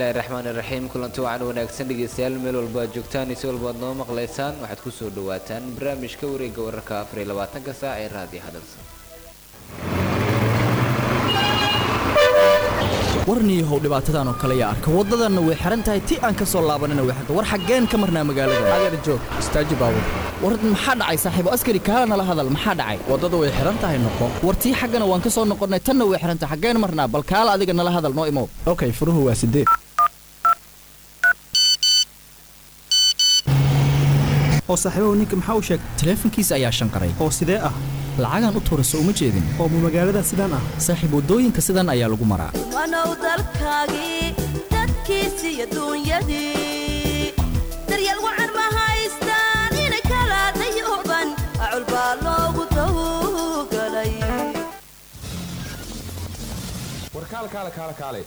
bismillahi raxmaan iraxiim kulanti wacan wanaagsan dhegeystayaal meel walba aad joogtaan iyo si walba ad noo maqlaysaan waxaad ku soo dhawaataan barnaamijka wareegga wararka afar iyo labaatanka saac ee raadiyo hadalsan warniyahow dhibaatadan oo kale yaa arka waddadanna way xihan tahay ti aan ka soo laabanina way xirta war xaggeen ka marnaa magaalada adeer joog istaaji baabur war maxaa dhacay saaxiibo askari kaala nala hadal maxaa dhacay waddada way xihan tahay noqo war tii xaggana waan ka soo noqonnay tanna way xihan tahay xaggeen marnaa bal kaala adiga nala hadal noo imow okay furuhu waa sideed oo saaxiibahu ninka maxaa u sheegay taleefankiisa ayaa shanqaray oo sidee ah lacagaan u tuurayso uma jeedin oo ma magaalada sidaan ah saaxiib waddooyinka sidan ayaa lagu maraa wanow dalkaagii dadkiisi iyo duunyadii daryeel wacan ma haystaan inay kala dayuban acul baa loogu tawgalay warkaal kaale kaale kaale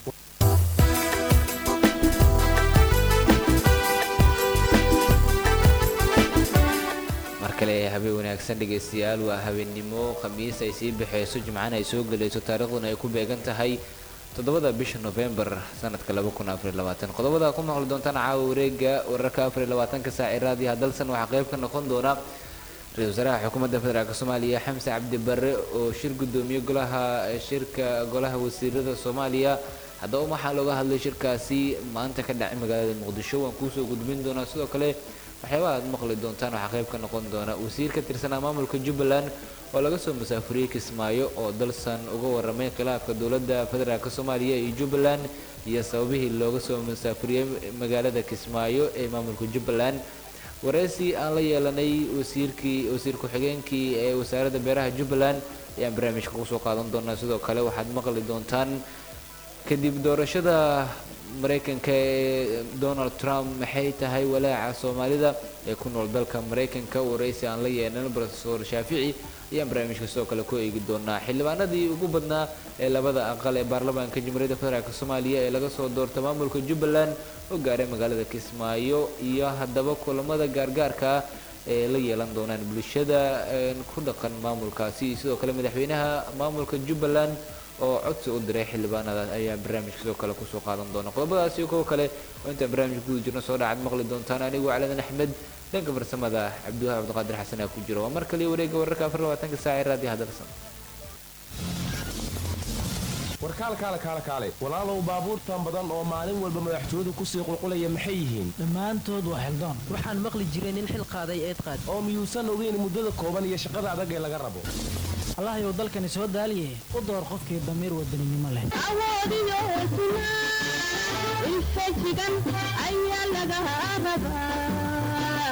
mar kale habeen wanaagsan dhegaystayaal waa habeennimo khamiis ay sii baxayso jimcana ay soo gelayso taariikhduna ay ku beegan tahay toddobada bisha nofembar sanadka qodobada ku maqli doontaan caawa wareega wararka afarlabaatanka saac ee raadiyaha dalsan waxaa qayb ka noqon doona ra-isul wasaaraha xukuumadda federaalk soomaaliya xamse cabdi barre oo shir gudoomiye golaha shirka golaha wasiirada soomaaliya haddaba waxaa looga hadlay shirkaasi maanta ka dhacay magaalada muqdisho waan kuusoo gudbin doonaa sidoo kale waxyaabaha aad maqli doontaan waxaa qayb ka noqon doona wasiir ka tirsanaa maamulka jubbaland oo laga soo masaafuriyey kismaayo oo dalsan uga waramay khilaafka dowladda federaalk soomaaliya iyo jubbaland iyo sababihii looga soo masaafuriyey magaalada kismaayo ee maamulka jubbaland wareysi aan la yeelanay wasiirkii wasiir ku-xigeenkii ee wasaaradda beeraha jubbaland ayaan barnaamijka kusoo qaadan doonaa sidoo kale waxaad maqli doontaan kadib doorashada maraykanka ee donald trump maxay tahay walaaca soomaalida ee ku nool dalka maraykanka wareysi aan la yeelan rofesor shaafici ayaan barnaamijka sidoo kale ku eegi doonaa xildhibaanadii ugu badnaa ee labada aqal ee baarlamaanka jamhuuriyadda federaalk soomaaliya ee laga soo doorta maamulka jubbaland oo gaaray magaalada kismaayo iyo haddaba kulamada gaargaarka ah ee la yeelan doonaan bulshada ku dhaqan maamulkaasi sidoo kale madaxweynaha maamulka jubbaland oo codsi u diray xildhibaanada ayaa barnaamijka sidoo kale kusoo qaadan doona qodobadaas iyo kuwo kale oo intaan barnaamijka guda jirno soo dhacad maqli doontaan anigu caladan axmed dhanka farsamada cabdiwahaab cabdiqaadir xasan aa ku jiro waa mar kaliya wareega wararka afar labaatanka saac ee raadiyo hadalsan warkaal kaale kaale kaale walaalow baabuurtan badan oo maalin walba madaxtooyadu kusii qulqulaya maxay yihiin dhammaantood waa xildaan waxaan maqli jiray nin xil qaaday eed qaad oo miyuusan ogeyn muddada kooban iyo shaqada adag ee laga rabo allahayow dalkani soo daaliye u door qofkii damiir wadaninimo leh awoodiyo hesnaa infajigan ayaa laga rabaa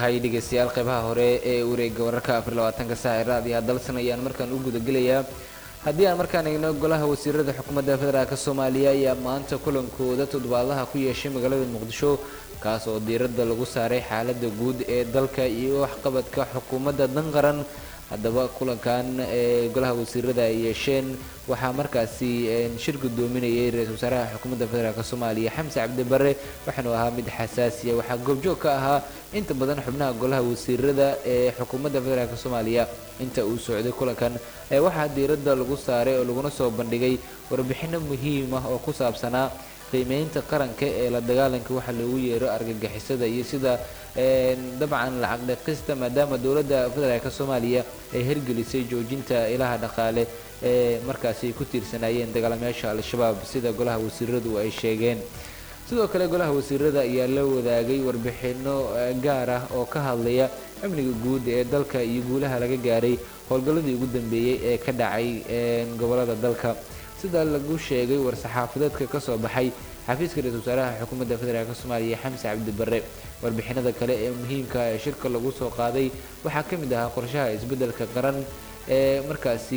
tahay dhegeystayaal qeybaha hore ee wareega wararka afar labaatanka saac ee raadiyaha dalsan ayaan markaan u gudagelayaa haddii aan markaan eegno golaha wasiirada xukuumadda federaalk soomaaliya ayaa maanta kulankooda toddobaadlaha ku yeeshay magaalada muqdisho kaas oo diiradda lagu saaray xaaladda guud ee dalka iyo waxqabadka xukuumadda dan qaran haddaba kulankan ee golaha wasiirada ay yeesheen waxaa markaasi shir gudoominayay ra-iisul wasaaraha xukuumadda federaalk soomaaliya xamse cabdi bare waxaanu ahaa mid xasaasiya waxaa goobjoog ka ahaa inta badan xubnaha golaha wasiirada ee xukuumadda federaalk soomaaliya inta uu socday kulankan waxaa diiradda lagu saaray oo laguna soo bandhigay warbixino muhiim ah oo ku saabsanaa qiimeynta qaranka ee la dagaalanka waxa loogu yeero argagixisada iyo sida dabcan lacag dhaqista maadaama dowladda federaalk soomaaliya ay hirgelisay joojinta ilaha dhaqaale ee markaasi ay ku tiirsanaayeen dagaalamayaasha al-shabaab sida golaha wasiiradu ay sheegeen sidoo kale golaha wasiirada ayaa la wadaagay warbixino gaar ah oo ka hadlaya amniga guud ee dalka iyo guulaha laga gaaray howlgalladii ugu dambeeyey ee ka dhacay gobolada dalka sida lagu sheegay war-saxaafadeedka ka soo baxay xafiiska ra-isul wasaaraha xukuumadda federaalk soomaaliya xamse cabdi bare warbixinada kale ee muhiimka ee shirka lagu soo qaaday waxaa ka mid ahaa qorshaha isbeddelka qaran ee markaasi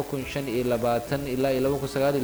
ilaa iyo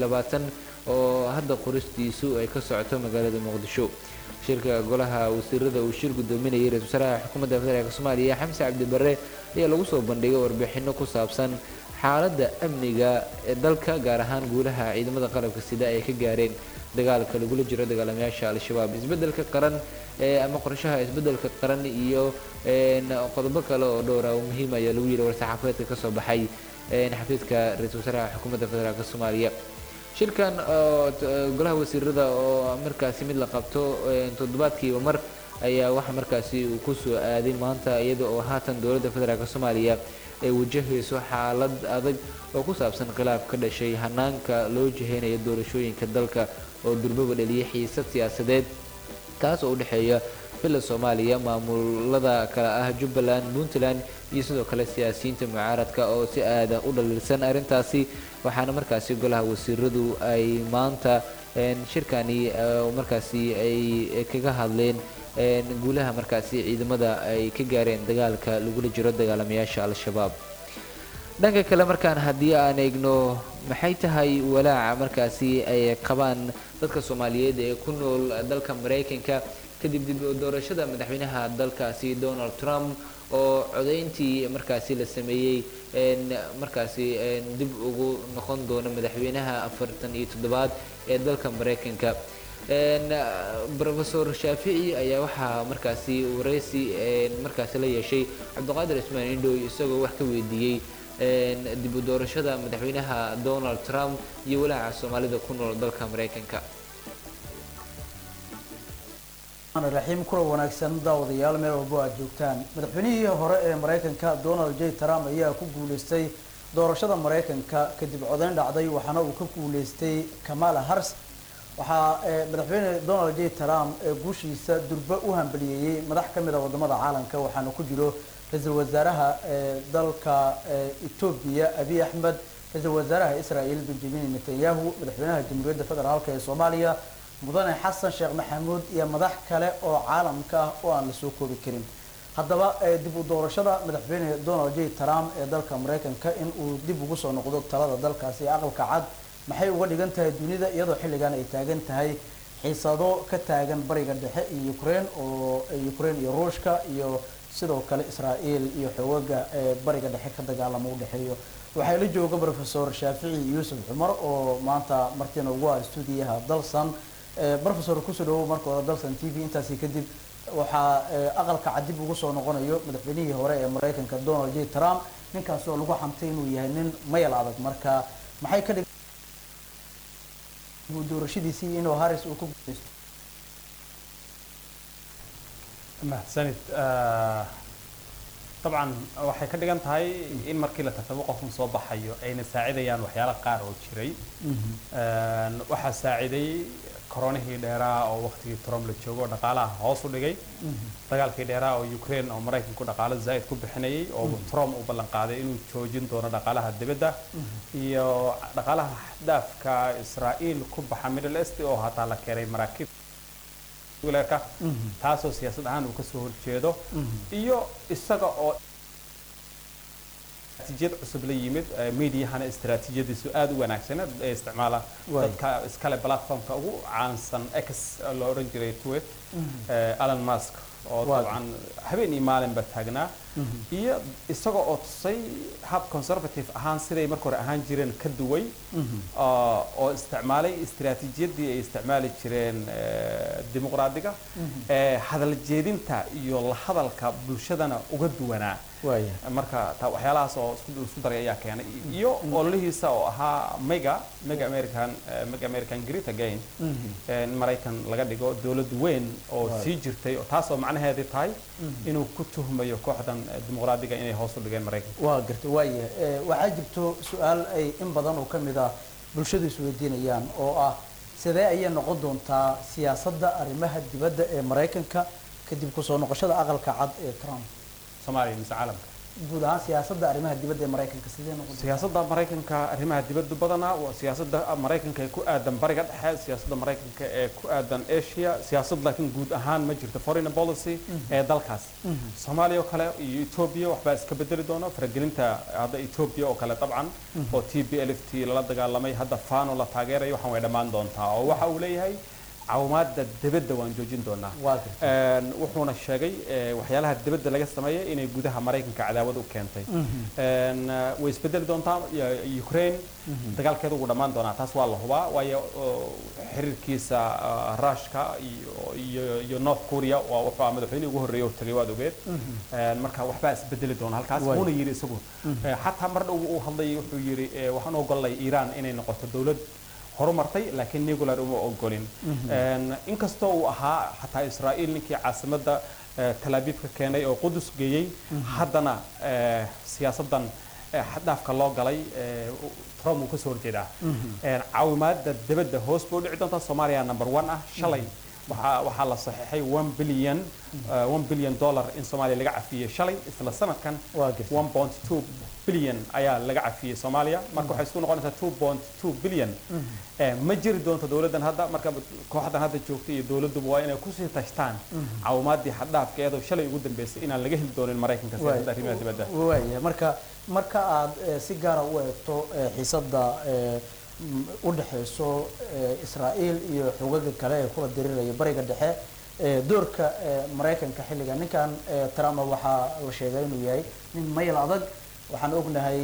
oo hadda qoristiisu ay ka socoto magaalada muqdisho shirka golaha wasiirada uu shir gudoominayay ra-isul wasaaraha xukuumadda federaalk soomaaliya xamse cabdi bare ayaa lagu soo bandhigay warbixino ku saabsan xaaladda amniga ee dalka gaar ahaan guulaha ciidamada qalabka sida ay ka gaareen dagaalka lagula jiro dagaalamayaasha al-shabaab isbeddelka qaran ama qorshaha isbeddelka qaran iyo qodobo kale oo dhowra oo muhiim ayaa lagu yiri war-saxaafadeedka kasoo baxay xafiiska ra-isul wasaaraha xukuumadda federaalk soomaaliya shirkan golaha wasiirada oo markaasi mid la qabto toddobaadkiiba mar ayaa waxaa markaasi uu kusoo aaday maanta iyada oo haatan dowladda federaalk soomaaliya ay wajahayso xaalad adag oo ku saabsan khilaaf ka dhashay hanaanka loo jiheynayo doorashooyinka dalka oo durbaba dhaliyay xiisad siyaasadeed kaas oo u dhexeeya villa soomaaliya maamulada kale ah jubbaland puntland iyo sidoo kale siyaasiyiinta mucaaradka oo si aada u dhaliilsan arrintaasi waxaana markaasi golaha wasiiradu ay maanta shirkani markaasi ay kaga hadleen guulaha markaasi ciidamada ay ka gaareen dagaalka lagula jiro dagaalamayaasha al-shabaab dhanka kale markaan haddii aan eegno maxay tahay walaaca markaasi ay qabaan dadka soomaaliyeed ee ku nool dalka maraykanka kadib dib doorashada madaxweynaha dalkaasi donald trump oo codayntii markaasi la sameeyey markaasi dib ugu noqon doono madaxweynaha afartan iyo toddobaad ee dalka maraykanka rofesor shaafici ayaa waxaa markaasi wareysi markaasi la yeeshay cabdiqaadir ismaan indhow isagoo wax ka weydiiyey dib u doorashada madaxweynaha donald trump iyo walaaca soomaalida ku nool dalka maraykanka raxiim kula wanaagsan daawadayaal meel walbo aad joogtaan madaxweynihii hore ee maraykanka donald j trump ayaa ku guuleystay doorashada maraykanka kadib codeyn dhacday waxaana uu ka guuleystay kamala hars waxaa madaxweyne donald j trump ee guushiisa durbe u hambaliyeeyey madax ka mid a wadamada caalamka waxaana ku jiro ra-iisul wasaaraha dalka etoobiya abiy axmed ra-iisul wasaaraha israel benjamin netanyahu madaxweynaha jamhuuriyadda federaalk ee soomaaliya mudane xasan sheekh maxamuud iyo madax kale oo caalamka ah oo aan lasoo koobi karin haddaba dib u doorashada madaxweyne donald j trump ee dalka maraykanka in uu dib ugu soo noqdo talada dalkaasi ee aqalka cad maxay uga dhigan tahay dunida iyadoo xilligan ay taagan tahay xiisado ka taagan bariga dhexe iyo ukraine oo ukraine iyo ruushka iyo sidoo kale israel iyo xoogaga ee bariga dhexe ka dagaalamo u dhexeeyo waxaa la jooga professor shaafici yuusuf cumar oo maanta martiina ugu ah stuudiyaha dalsan professor kusoo dhawow marka hore dalsan t v intaasi kadib waxaa aqalka cadib ugu soo noqonayo madaxweynihii hore ee maraykanka donald j trump ninkaas oo lagu xamtay inuu yahay nin mayal adag marka maxay ka dhig doorashadiisii inuu harris uu ku guuleysto mahadsanid dabcan waxay ka dhigan tahay in markii la tartamo qofkan soo baxayo ayna saacidayaan waxyaala qaar oo jiray waxaa saaciday koronihii dheeraa oo waqtigii trump la joogo oo dhaqaalaha hoos u dhigay dagaalkii dheeraa oo ukraine oo maraykanku dhaqaalo zaa'id ku bixinayay oo trump uu ballan qaaday inuu joojin doono dhaqaalaha dibadda iyo dhaqaalaha xadaafka israa'iil ku baxa middle east oo hataa la keenay maraakiib nuclearka taasoo siyaasad ahaan uu kasoo horjeedo iyo isaga oo istaraatiijiyad cusub la yimid eh, mediahana istaraatiijiyadiisu aad u wanaagsaneed ee isticmaala Waay. dadka iskale platformka ugu caansan x loo odhan jiray tweet eh, Elon Musk oo Waay. dabcan habeen iyo maalinba taagnaa iyo isagoo oo tusay hab conservative ahaan siday marka hore ahaan jireen ka duway oo oo isticmaalay istiraatiijiyadii ay isticmaali jireen eh, dimuqraadiga ee hadal jeedinta iyo la hadalka bulshadana uga duwanaa waaya marka ta waxyaalahaas oo isku isku daray ayaa keenay iyo ololihiisa oo ahaa mega mega american eh, mega american great again in maraykan laga dhigo dowlad weyn oo sii jirtay oo taas oo macnaheedii tahay inuu ku tuhmayo kooxdan eh, dimuqraadiga inay hoos u dhigeen maraykanka waa garta waaya Eh, waxaa jirto su-aal ay in badan oo ka mid ah bulshadu isweydiinayaan oo ah sidee ayay noqon doontaa siyaasadda arrimaha dibadda ee maraykanka kadib kusoo noqoshada aqalka cad ee trump soomaaliya mise caalamka guud ahaan siyaasadda arrimaha dibadda ee maraykanka sidee noqon doontaa siyaasadda maraykanka arrimaha dibadda badanaa waa siyaasadda maraykanka ee ku aadan bariga dhexe siyaasadda maraykanka ee ku aadan asia siyaasad laakiin guud ahaan ma jirto foreign policy ee dalkaas soomaaliya oo kale iyo etoobiya waxbaa iska bedeli doona faragelinta hadda etoobiya oo kale dabcan oo t b l f t lala dagaalamay hadda fano la taageerayo waxaan way dhammaan doontaa oo waxa uu leeyahay caawimaadda dibadda waan joojin doonaa waa garta Een, wuxuuna sheegay eh, waxyaalaha dibadda laga sameeyay inay gudaha maraykanka cadaawad u keentay Een, eh, way isbedeli doontaa ya- ukraine dagaalkeeda ugu dhammaan doonaa taas waa la hubaa waayo oo, xiriirkiisa ah, ruushka iyo iyo iyo north korea waa wuxuu ahaa madaxweynihii ugu horreeyay oo tagay waad ogeed Een, marka waxbaa isbedeli doona halkaas Waay. wuuna yidhi isagu Eh, xataa mar dhow uu hadlayay wuxuu yidhi eh, waxaan ogolay iiraan inay noqoto dowlad horumartay laakiin nuclear uma ogolin Een, inkastoo uu ahaa xataa israa'iil ninkii caasimadda eh, Tel Aviv ka keenay oo qudus geeyey haddana eh, siyaasaddan eh, xad-dhaafka loo galay eh, trump uu kasoo horjeedaa Een, caawimaadda dibadda hoos bay u dhici doontaa soomaaliya number one ah shalay waxaa waxaa la saxiixay one billion eh, one billion dollar in soomaaliya laga cafiyey shalay isla sanadkan waa garta one point two billion ayaa laga cafiyey soomaaliya marka waxay isku noqonaysaa two point two billion Eh, ma jiri doonto dowladdan hadda marka kooxdan hadda joogta iyo dowladduba waa inay kusii tashtaan caawimaadii xad-dhaafka iyadoo shalay ugu dambeysay inaan laga heli doonin maraykanka siyaasadda arrimaha dibadda waaya marka marka aad eh, si gaara u eegto eh, xiisadda eh, m- u dhexeyso eh, israa'iil iyo xogaga kale ee kula diriraya bariga dhexe eh, doorka eh, maraykanka xilligan ninkan eh, trump waxaa la sheegay inuu yahay nin mayl adag waxaan ognahay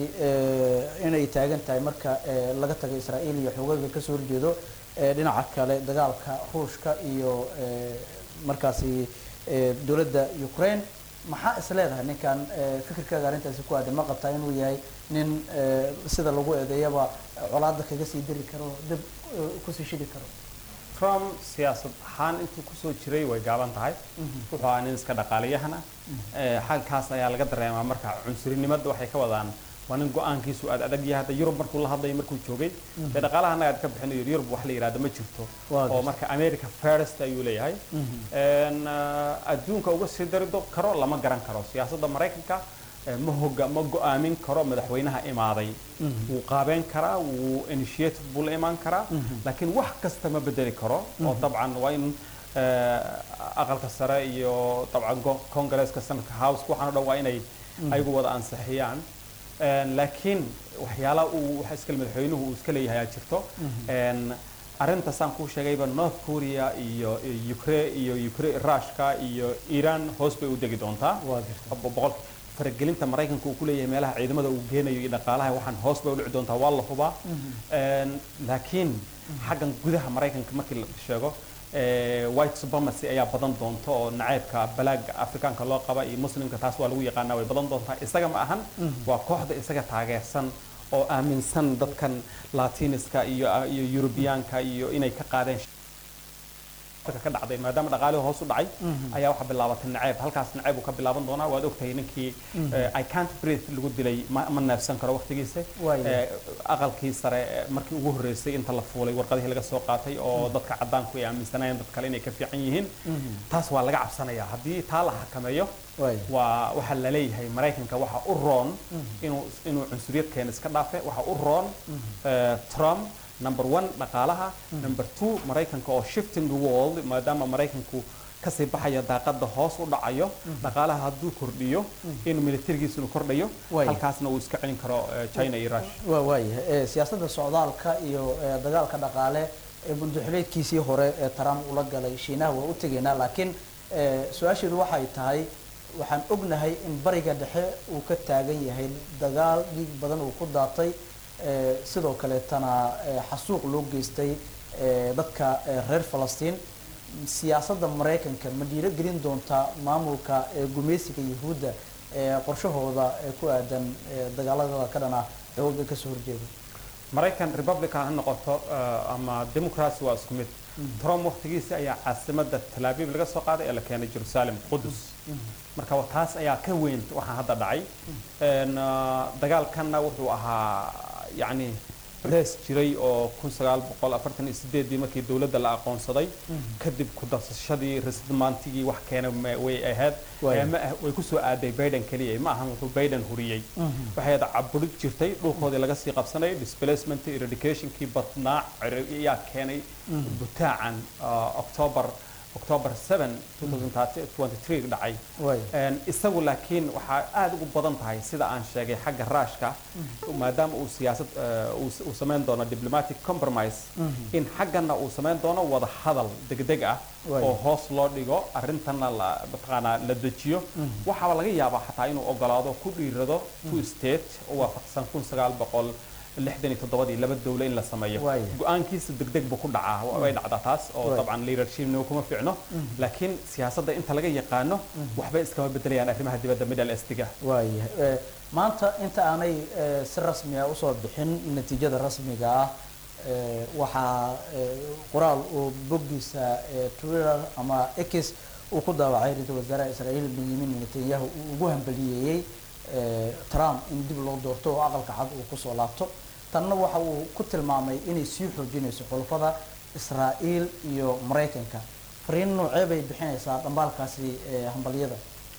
eh, inay taagan tahay marka eh, laga tago israa'iil iyo xogaga kasoo horjeedo eh, dhinaca kale dagaalka ruushka iyo eh, markaasi eh, dowladda ukraine maxaa is leedahay ninkan eh, fikirkaaga arrintaasi ku aadan ma qabtaa inuu yahay nin eh, sida lagu eedeeyaba colaada kaga sii diri karo dib eh, kusii shidi karo trump siyaasad ahaan intuu kusoo jiray way gaaban tahay wuxuu ahaa nin iska dhaqaaliyahana xalkaas ayaa laga dareemaa marka cunsurinimada waxay ka wadaan waa nin go-aankiisu aad adag yahay hadda yurub markuu la hadlayo markuu joogay dee dhaqaalaha annaga aad ka bixinayo yurub wax la yidhahdo ma jirto Waa oo marka america first ayuu leeyahay Een, ah, adduunka uga sii dari do- karo lama garan karo siyaasadda maraykanka eh, ma hoga ma go-aamin karo madaxweynaha imaaday wuu qaabeyn karaa wuu initiative buu la imaan karaa laakiin wax kasta ma bedeli karo oo dabcan waa in eh, aqalka sare iyo dabcan go- congaresska sanadka house waxaan o dhan waa inay ayagu wada ansixiyaan Een, laakiin waxyaalaha uu waxa iskale madaxweynuhu uu iska leeyahay ayaa jirto Een, arrintaasaan kuu sheegayba north korea iyo iyo ukra iyo ukra rushka iyo iran hoos bay u degi doontaa Waa jirta. Bo- boqol faragelinta maraykanka uu ku leeyahay meelaha ciidamada uu geenayo iyo dhaqaalaha waxaan hoos bay u dhici doontaa waa la hubaa Een, laakiin xaggan gudaha maraykanka markii la sheego eh, white supremacy ayaa badan doonta oo naceybka balaaga afrikaanka loo qaba iyo muslimka taas waa lagu yaqaanaa way badan doontaa isaga ma ahan waa kooxda isaga taageersan oo aaminsan dadkan latiniska iyo iyo yurubiyaanka iyo inay ka qaadeen ka dhacday maadaama dhaqaalihii hoos u dhacay ayaa waxaa bilaabatay naceyb halkaas naceyb uu ka bilaaban doonaa waad ogtahay ninkii eh, i can't breathe lagu dilay ma ma neefsan karo waqtigiisa Waayo. Eh, aqalkii sare eh, markii ugu horreysay inta la fuulay warqadihii laga soo qaatay oo dadka caddaanku ay aaminsanayeen dad kale inay ka fiican yihiin taas waa laga cabsanayaa haddii taa la xakameeyo Waayo. waa waxaa la leeyahay maraykanka waxa u roon inuu inuu cunsuriyad keena iska dhaafe waxa u roon eh, trump number one dhaqaalaha number two maraykanka oo shifting the world maadaama maraykanku kasii baxaya daaqada hoos u dhacayo dhaqaalaha hadduu kordhiyo inuu militarigiisa inuu kordhayo Waaya. halkaasna uu iska celin karo eh, china iyo russia waa waayahay ee siyaasadda socdaalka iyo ee, dagaalka dhaqaale ee bunduxileedkiisii hore ee trump ula galay shiinaha waa u tegaynaa laakiin ee, su-aasheedu waxay tahay waxaan ognahay in bariga dhexe uu ka taagan yahay dagaal dhiig badan uu ku daatay ee, sidoo kaleetana ee, xasuuq loo geystay ee, dadka ee, reer falastiin siyaasadda maraykanka ma dhiirogelin doontaa maamulka ee gumeysiga yuhuudda ee qorshahooda ee ku aadan ee dagaalada ka dhana xooga kasoo horjeeda maraykan republican ha noqoto eh, ama democracy waa isku mid trump waqtigiisa ayaa caasimada tel aviv laga soo qaaday ee la keenay jerusalem qudus marka wa- taas ayaa ka weyn waxaa hadda dhacay En, ah, dagaalkanna wuxuu ahaa yacni lees jiray oo kun sagaal boqol afartan iyo sideedii markii dowladda la aqoonsaday kadib ku darsashadii resimaantigii wax keena ma- way ahayd Waaya. Eh, ma ah- way kusoo aaday biden keliya ma ahan wuxuu biden huriyey waxay ahayd caburid jirtay dhulkoodii laga sii qabsanayay displacement eradicationkii badnaa cir- ayaa keenay butaacan ah, october october 7 2023 dhacay waaya En, isagu laakiin waxaa aad ugu badan tahay sida aan sheegay xagga raashka maadaama uu siyaasad eh, uu s- uu samayn doono diplomatic compromise in xaggana uu samayn doono wada hadal degdeg ah Waaya. oo hoos loo dhigo arintana la mataqaanaa la dejiyo waxaaba laga yaabaa xataa inuu ogolaado ku dhiirado two state oo waafaqsan kun sagaal boqol lixdan iyo toddobadii laba dowle in la sameeyo Waaya. go-aankiisa degdeg buu ku dhacaa wa- way dhacdaa taas oo Waaya. dabcan leadershipna kuma fiicno laakiin siyaasadda inta laga yaqaano waxbay iskama bedelayaan arrimaha dibadda middle eastiga waaya ee, maanta inta aanay ee, si rasmi ah usoo bixin natiijada rasmiga ah ee, waxaa ee, qoraal uu boggiisa ee, twitter ama x uu ku daawacay ra-iisul wasaaraha israa'iil benyamin netanyahu uu ugu hambaliyeeyey ee, trump in dib loo doorto oo aqalka cad uu kusoo laabto tanna waxa uu ku tilmaamay inay sii xoojinayso xulafada israa'iil iyo maraykanka fariin noocee bay bixinaysaa dhambaalkaasi ee, hambalyada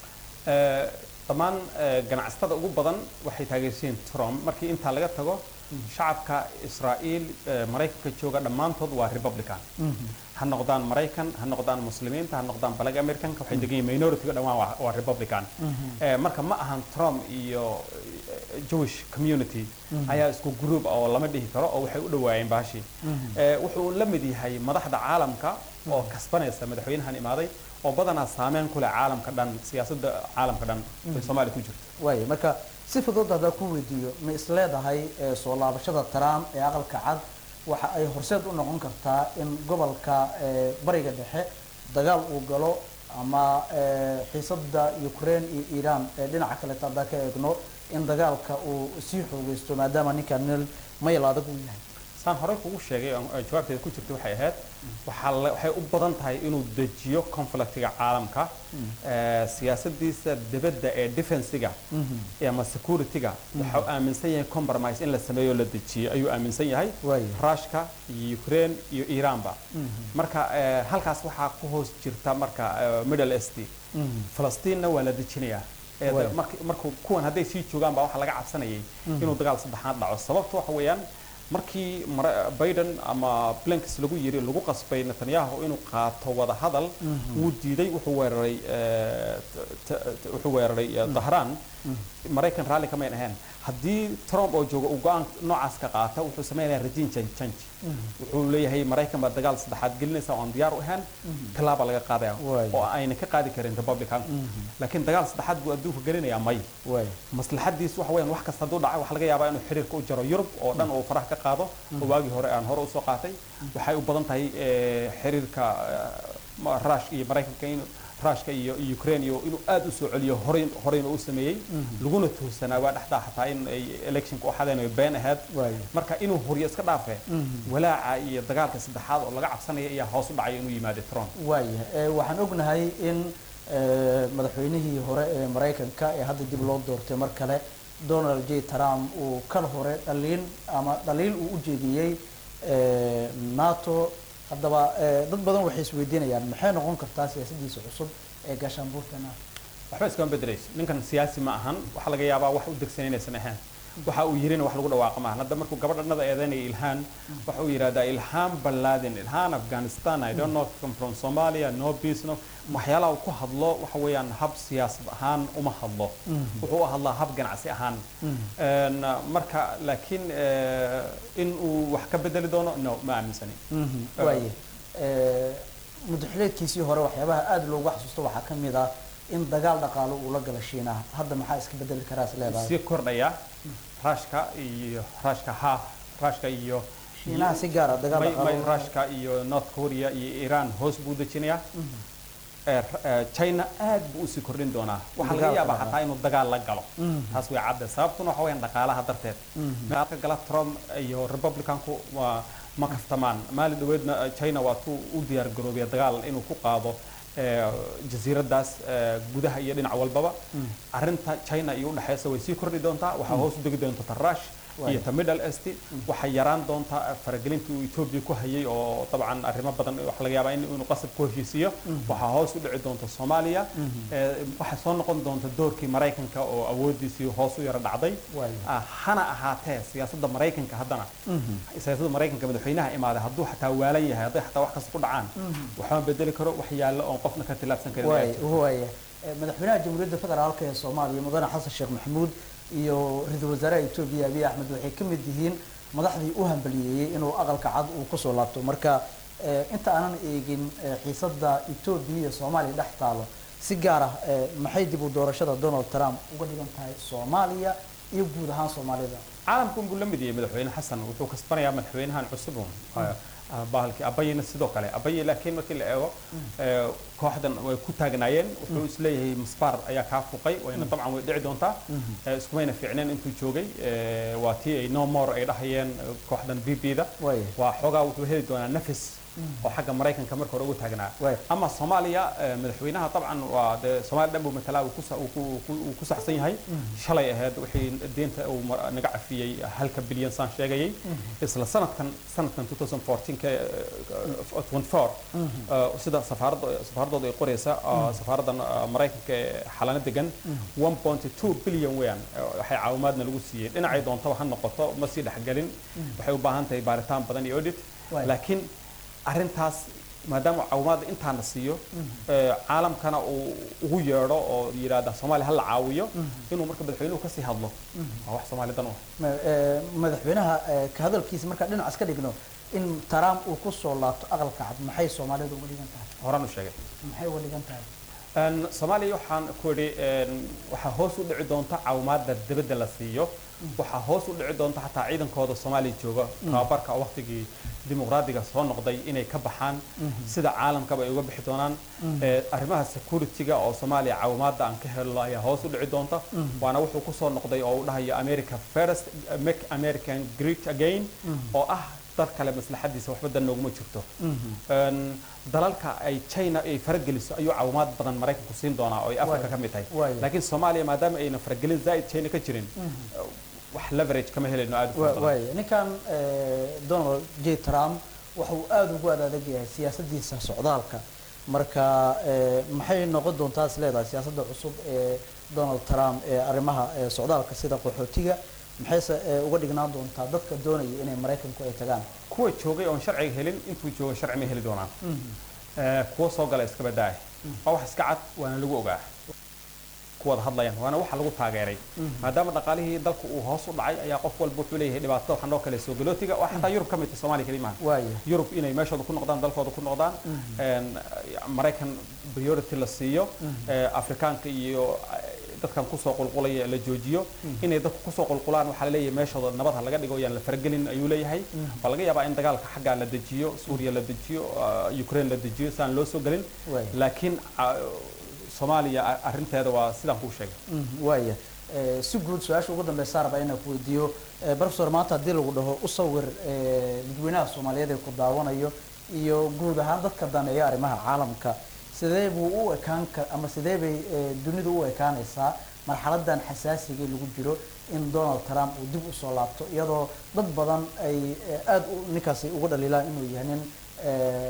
Eh, dhammaan eh, ganacsatada ugu badan waxay taageersiin trump markii intaa laga tago shacabka israa'iil eh, maraykanka jooga dhammaantood waa republican ha noqdaan maraykan ha noqdaan muslimiinta ha noqdaan balag americanka waxay degan yihiin minority-ga dhammaan waa- waa republican Eh, marka ma ahan trump iyo eh, jewish community ayaa isku group ah oo lama dhihi karo oo waxay u dhawaayeen baashii Eh, wuxuu la mid yahay madaxda caalamka oo kasbanaysa madaxweynahan imaaday oo badanaa saameyn ku leh caalamka dhan siyaasadda caalamka dhan ay soomaaliya ku jirto waaya marka si fudud haddaa ku weydiiyo ma isleedahay ee, soo laabashada trump ee aqalka cad waxa ay horseed u noqon kartaa in gobolka ee, bariga dhexe dagaal uu galo ama ee, xiisada ukraine iyo iran ee dhinaca kaleeta haddaa ka eegno in dagaalka uu sii xoogeysto maadaama ninkan meel mayl adag uu yahay saan horey kugu sheegay oo ay jawaabteeda ku jirtay waxay ahayd waxaa la- waxay u badan tahay inuu dejiyo conflictiga caalamka Eh, siyaasadiisa dibadda ee defensiga ama securityga waxa uu aaminsan yahay compromise in la sameeyo oo la dejiyo ayuu aaminsan yahay Waaya. ruushka iyo ukraine iyo iranba marka eh, halkaas waxaa ku hoos jirta marka eh, middle east falastiinna waa la dejinayaa Eh, Waaya. mark- markuu kuwan hadday sii joogaan baa waxaa laga cabsanayay inuu dagaal saddexaad dhaco sababtu waxa weeyaan markii Mara- biden ama blinks lagu yiri lagu qasbay netanyahu inuu qaato wada hadal wuu diiday wuxuu weeraray eh, t- t- wuxuu weeraray eh, dahraan maraykan raalli kamayn ahayn haddii trump oo jooga uu go-aan noocaas ka qaata wuxuu samaynayaa regime change change wuxuu leeyahay maraykan baa dagaal saddexaad gelinaysa oo aan diyaar u ahayn tallaaba laga qaadaya Waaya. oo ayna ka qaadi karin republican laakiin dagaal saddexaad buu adduunka gelinayaa may waaya maslaxadiisu waxa weeyaan wax kasta hadduu dhaca waxaa laga yaabaa inuu xiriirka u jaro yurub oo dhan uu faraha ka qaado oo waagii hore aan hore usoo qaatay waxay u badan tahay eh, xiriirka eh, ma- ruush iyo maraykanka inuu ruushka iyo iyo ukraine iyo inuu aad u soo celiyo horey horeyna u sameeyey laguna tuhsanaa waa dhexdaa xataa in ay electionka u xadeen ay been ahayd Waaya. marka inuu horiyo iska dhaafe walaaca iyo dagaalka saddexaad oo laga cabsanaya ayaa hoos u dhacay inuu yimaado trump waaya ee, waxaan ognahay in ee, madaxweynihii hore ee maraykanka ee hadda dib loo doortay mar kale donald j trump uu kal hore dhaliin ama dhaliil uu u jeediyey ee, nato haddaba ee, dad badan waxay isweydiinayaan maxay noqon kartaa siyaasadiisa cusub ee gaashaanbuurta nato waxba iskama bedelayso ninkan siyaasi ma ahan waxaa laga yaabaa wax u degsan inaysan ahayn waxa uu yirina wax lagu dhawaaqa maahan hadda markuu gabadhanada eedeynaya ilhaan waxa uu yidhahdaa ilhaan balladin ilhaan afghanistan i don't know come from somalia no peace no waxyaalaha uu ku hadlo waxa weeyaan hab siyaasad ahaan uma hadlo wuxuu u hadlaa hab ganacsi ahaan Een, marka laakiin eh, in uu wax ka bedeli doono no ma aaminsani waaye mudaxileedkiisii hore waxyaabaha aada loogu xasuusto waxaa ka mid ah in dagaal dhaqaalo uu la gala shiinaha hadda maxaa iska bedeli karaa is leedahay sii kordhaya raashka iyo raashka ha raashka iyo shiinaha si gaara dagaal may may dhaqaalo raashka iyo north korea iyo iran hoos buu dejinayaa Eh, eh, china aad buu usii kordhin doonaa waxaa laga Dagaalka yaabaa dhaqaale. xataa inuu dagaal la galo taas way cadde sababtuna waxa weyaan dhaqaalaha darteed meelka gala trump iyo republicanku waa ma kaftamaan maalin dhaweedna eh, china waa tuu u diyaar garoobaya dagaal inuu ku qaado eh, jasiiradaas eh, gudaha iyo dhinac walbaba arrinta china iyo udhexeysa way sii kordhi doontaa waxaa hoos u degi doonta tarash iyo ta middle east waxay yaraan doontaa faragelintii uu etoobiya ku hayay oo dabcan arrimo badan waxa laga yaabaa in inuu qasab ku heshiisiyo waxaa hoos u dhici doonta soomaaliya Eh, waxay soo noqon doonta doorkii maraykanka oo awoodiisii hoos u yara dhacday Waayo. Ah, hana ahaatee siyaasadda maraykanka haddana siyaasadda maraykanka madaxweynaha imaaday hadduu xataa waalan yahay hadday xataa wax kasta ku dhacaan waxma bedeli karo wax yaallo oon qofna ka tilaabsan karin waay waaya Eh, madaxweynaha jamhuuriyadda federaalka ee soomaaliya mudane xasan sheekh maxamuud iyo ra-iisul wasaaraha etoobiya abiy axmed waxay ka mid yihiin madaxdii u hambaliyeeyey inuu aqalka cad uu kusoo laabto marka eh, inta aanan eegin eh, xiisadda etoobiya iyo soomaaliya dhex taalo si gaar ah eh, maxay dib u doorashada donald trump uga dhigan tahay soomaaliya iyo guud ahaan soomaalida caalamku unbuu la mid yahay madaxweyne xasan wuxuu kasbanayaa madaxweynahan cusub un Ah, bahalkii abayina sidoo kale abaye laakiin markii la eego eh, kooxdan way ku taagnaayeen wuxuu isleeyahay masbaar ayaa kaa fuqay wayna dabcan way dhici doontaa Eh, iskumayna fiicneen intuu joogay Eh, waa tii ay no more ay dhahayeen eh, kooxdan b b da Waaya. waa xoogaa wuxuu heli doonaa nafis oo xagga maraykanka marka hore ugu taagnaa Waaya. ama soomaaliya eh, madaxweynaha dabcan waa dee soomaaliya dhan buu matalaa uu ku sa- uu ku- ku- uu ku saxsan yahay shalay ahayd wixii deenta uu mar- naga cafiyey halka bilyan saan sheegayay isla sanadkan sanadkan 2014 ka, eh, 24 eh, sida safaaradda safaaradooda ay qoraysa eh, safaaraddan eh, maraykanka ee xalano degan 1.2 bilyan weeyaan eh, waxay caawimaadna lagu siiyey dhinacay doontaba ha noqoto ma sii dhexgelin waxay u baahan tahay baaritaan badan iyo audit Waay. laakiin arrintaas maadaama caawimaadda intaana siiyo eh, caalamkana uu ugu yeedho oo yidhaahda soomaaliya ha la caawiyo inuu marka madaxweynuhu kasii hadlo waa wax soomaali dan u ah Ma- eh, madaxweynaha eh, ka hadalkiisa markaa dhinacaas ka dhigno in trump uu kusoo laabto aqalka cad maxay soomaalida uga dhigan tahay horaan u sheegay maxay uga dhigan tahay Een, soomaaliya waxaan ku idhi een, waxaa hoos u dhici doonta caawimaadda dibadda la siiyo waxaa hoos u dhici doonta xataa ciidankooda soomaaliya jooga tababarka oo waqtigii dimuqraadiga soo noqday inay ka baxaan sida caalamkaba ay uga bixi doonaan Eh, arrimaha security-ga oo soomaaliya caawimaadda aan ka helno ayaa hoos u dhici doonta waana wuxuu kusoo noqday oo uu dhahayo america first make american great again oo ah dal kale maslaxadiisa waxba dan nooguma jirto Een, dalalka ay china ay farageliso ayuu caawimaad badan maraykanku siin doonaa oo ay africa ka mid tahay Waaya. laakiin soomaaliya maadaama ayna faragelin zaa'id china ka jirin wax leverage kama helayno aad u fara Wa- badan waaya ninkan eh, donald j trump waxa uu aada ugu adadag yahay siyaasadiisa socdaalka marka eh, maxay noqon doontaa is leedahay siyaasadda cusub ee donald trump ee arrimaha eh, socdaalka sida qaxootiga maxayse eh, uga dhignaan doontaa dadka doonaya inay maraykanku ay tagaan kuwa joogay oon sharciga helin intuu jooga sharci ma heli doonaan Eh, kuwa soo gala iska badaaya waa wax iska cad waana lagu ogaa kuwada hadlayaan waana waxa lagu taageeray maadaama dhaqaalihii dalku uu hoos u dhacay ayaa qof walba wuxuu leeyahay dhibaato waxaa noo kale soo galootiga waa xataa yurub ka mid tahay soomaaliya keli maaha waaya yurub inay meeshooda ku noqdaan dalkooda ku noqdaan een, maraykan priority la siiyo ee, afrikaanka iyo eh, dadkan kusoo qulqulaya la joojiyo inay dadku kusoo qulqulaan waxaa laleeyahay meeshooda nabad ha laga dhigo yaan la faragelin ayuu leeyahay waa laga yaabaa in dagaalka xaggaa la dejiyo suuriya la dejiyo ah, ukraine la dejiyo si aan loo soo gelin Waay. laakiin ah, soomaaliya a- arrinteeda waa sidaan kuu sheegay waaya Eh, si guud su-aasha ugu dambeysa raba inaan ku weydiiyo eh, professor maanta haddii lagu dhaho u sawir eh, dadweynaha soomaaliyeed ee ku daawanayo iyo guud ahaan dadka daneeya arrimaha caalamka sidee buu u ekaan ka ama sidee bay eh, dunidu u ekaanaysaa marxaladan xasaasiga lagu jiro in donald trump uu dib usoo laabto iyadoo dad badan ay eh, aada u ninkaasi uga dhaliilaan inuu yahay nin eh,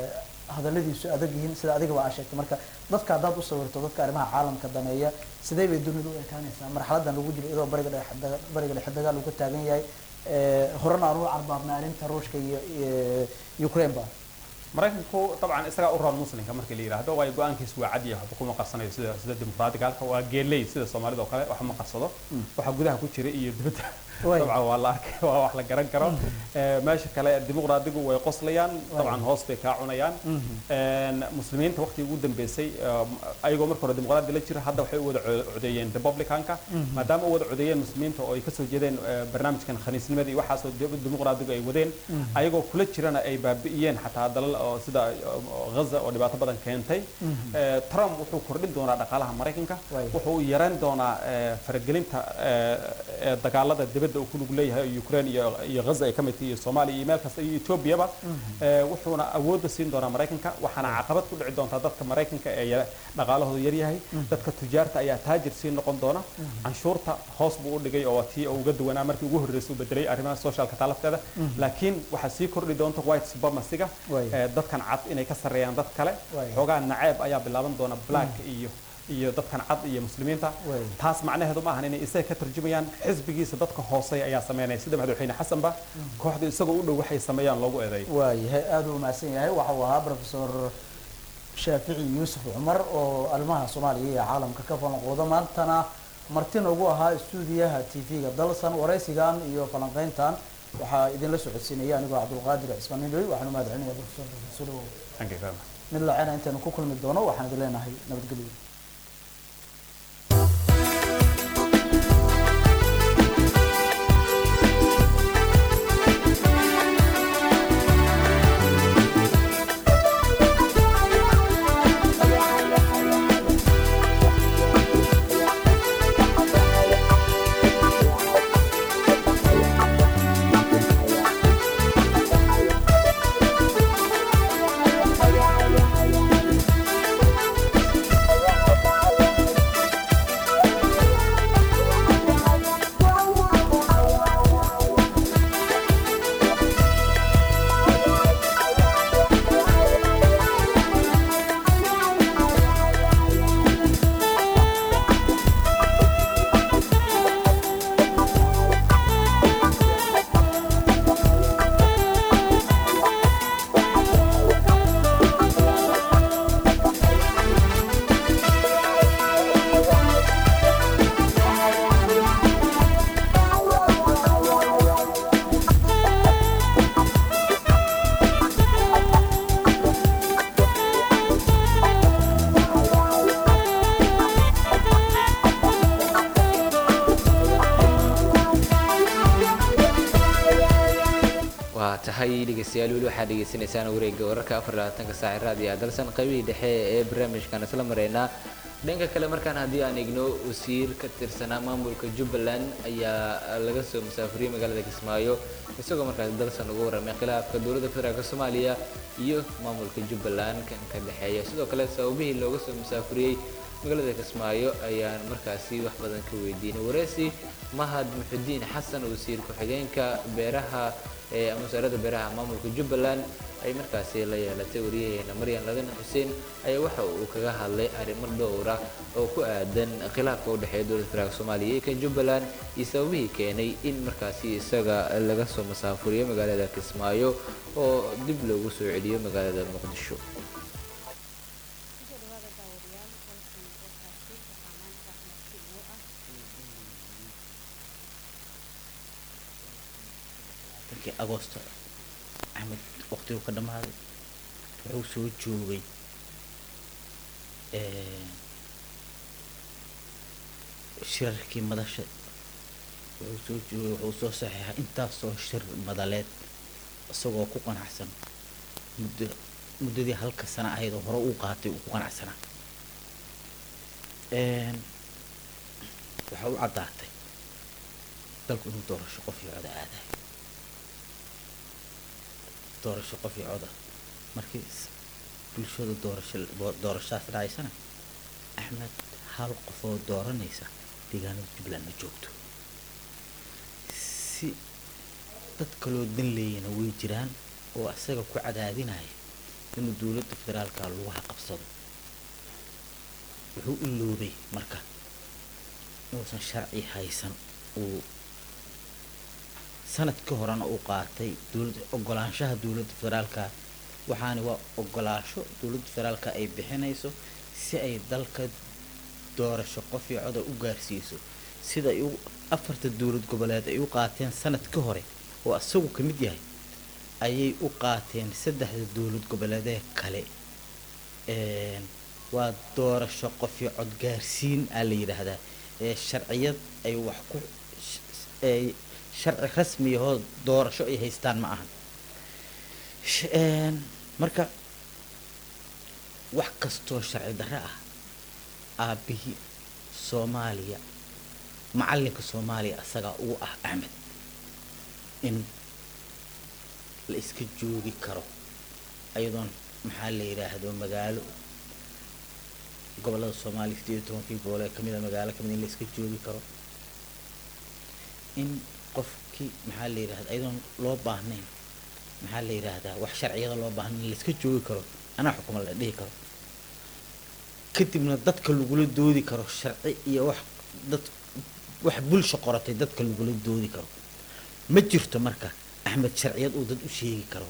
hadalladiisu adag yihiin sida adigaba aa sheegtay marka dadka haddaad u sawirto dadka arrimaha caalamka daneeya sidee bay dunidu u ekaanaysaa marxaladan lagu jiro iyadoo bariga dhexe daga- bariga dhexe dagaal uu ka taagan yahay Eh, horena aan u carbaabnay arrinta ruushka iyo iyo ukraine ba maraykanku dabcan isagaa u roon muslimka markii la yidhaahdo waayo go-aankiisu waa cad yahay waxba kuma qarsanayo sida sida dimuqraadiga halka waa geeley sida soomaalida oo kale waxba ma qarsado waxa gudaha ku jira iyo dibadda Way. dabcan waa la arkay waa wax la garan karo Eh, meesha kale dimuqraadigu way qoslayaan dabcan hoos bay kaa cunayaan Een, muslimiinta waqtigii ugu dambeysay um, ayagoo marka hore dimuqraadi la jira hadda waxay u wada co- codeeyeen republicanka maadaama u wada codeeyeen muslimiinta oo ay kasoo jeedeen eh, barnaamijkan khaniisnimada iyo waxaasoo di- dimuqraadigu ay wadeen ayagoo kula jirana ay baabi'iyeen xataa dalal oo sida oo ghaza oo dhibaato badan keentay Eh, trump wuxuu kordhin doonaa dhaqaalaha maraykanka Way. wuxuu yareyn doonaa eh, faragelinta eh, eh, dagaalada dibadda uu ku lug leeyahay oo ukraine iyo iyo ghaza ay ka mid tahay iyo soomaaliya iyo meel kasta iyo etoobiyaba Eh, wuxuuna awoodda siin doonaa maraykanka waxaana caqabad ku dhici doontaa dadka maraykanka ee yara- dhaqaalahooda yaryahay dadka tujaarta ayaa taajir sii noqon doona canshuurta hoos buu u dhigay oo tii uu uga duwanaa markii ugu horreysay uu bedelay arrimaha socialka taa lafteeda laakiin waxaa sii kordhi doonta white supremacyga Way. eh, dadkan cad inay ka sarreeyaan dad kale Way. xoogaa naceeb ayaa bilaaban doona black iyo iyo dadkan cad iyo muslimiinta Way. taas macnaheedu ma ahan inay isaga ka tarjumayaan xisbigiisa dadka hooseeya ayaa sameynaya sida madaxweyne xasanba kooxda isagoo u dhow waxay sameeyaan loogu eedeey waayahay aada u mahadsan yahay waxa uu ahaa professor shaafici yuusuf cumar oo arrimaha soomaaliya iyo caalamka ka falanqooda maantana martin ugu ahaa stuudiyaha t v-ga dalsan waraysigan iyo falanqeyntan waxaa idinla socodsiinaya anigoo cabdulqaadir cismaan nidhoy waxaan u mahadcelinaya professor sulow Thank you very much. mid lacena intaynu ku kulmi doono waxaan idin leenahay nabadgelyo waa tahay dhegeystayaal weli waxaad dhegeysanaysaan wareegga wararka afar iyo labaatanka saaci raadiyo dalsan qaybihii dhexe ee barnaamijkan isla mareynaa dhanka kale markaan haddii aan eegno wasiir ka tirsanaa maamulka jubbaland ayaa laga soo musaafuriyey magaalada kismaayo isagoo markaas dalsan uga warramay khilaafka dowladda federaalk soomaaliya iyo maamulka jubbaland kan ka dhexeeya sidoo kale sababihii looga soo musaafuriyey magaalada kismaayo ayaan markaasi wax badan ka weydiinay wareysi mahad muxudiin xasan wasiir ku-xigeenka beeraha ee ama wasaaradda beeraha maamulka jubbaland ay markaasi la yeelatay wariyaheena maryan ladan xuseen ayaa waxa uu kaga hadlay arrimo dhowra oo ku aadan khilaafka u dhexeeya dowladda federaalk soomaaliya iyo kan jubbaland iyo sababihii keenay in markaasi isaga laga soo masaafuriyo magaalada kismaayo oo dib loogu soo celiyo magaalada muqdisho markii agoosto axmed waqtigu ka dhammaaday wuxuu soo joogay shirarkii madasha wuxuu soo joogay wuxuu soo saxeexay intaasoo shir madaleed isagoo ku qanacsan muddo muddadii halka sana ahayd oo hore uu qaatay uu ku qanacsanaa waxa u caddaatay dalku inuu doorasho qof iyo coda aadayo doorasho qof iyo coda markii s- bulshada doorasho doorashadaas dhacaysana axmed hal qofoo dooranaysa deegaanada jubbaland ma joogto si dad kaloo dan leeyana way jiraan oo isaga ku cadaadinaya inuu dowladda federaalka lagu qabsado wuxuu iloobay marka inuusan sharci haysan uu sanad ka horena uu qaatay dowladda ogolaanshaha dowladda federaalka waxaani waa ogolaansho dowladda federaalka ay bixinayso si ay dalka doorasho qof iyo coda u gaarsiiso sida ay u afarta dowlad goboleed ay u qaateen sanad ka hore oo isagu ka mid yahay ayay u qaateen saddexda dowlad goboleedee kale Een, waa doorasho qof iyo cod gaarsiin aa la yidhaahdaa ee sharciyad ay wax ku ay sharci rasmi ahoo doorasho ay haystaan ma ahan Sh- een, marka wax kastoo sharci darro ah aabbihii soomaaliya macallinka soomaaliya asagaa ugu ah axmed in la iska joogi karo ayadoon maxaa la yidhaahdo magaalo gobollada soomaaliya sideed iyo tobankii gobol ee kamid a magaalo kamid in la iska joogi karo in qofkii maxaa la yidhahda ayadoon loo baahnayn maxaa la yidhaahdaa wax sharciyada loo baahnayn in la iska joogi karo anaa xukuma la dhihi karo kadibna dadka lagula doodi karo sharci iyo wax dad wax bulsho qoratay dadka lagula doodi karo ma jirto marka axmed sharciyad uu dad u sheegi karo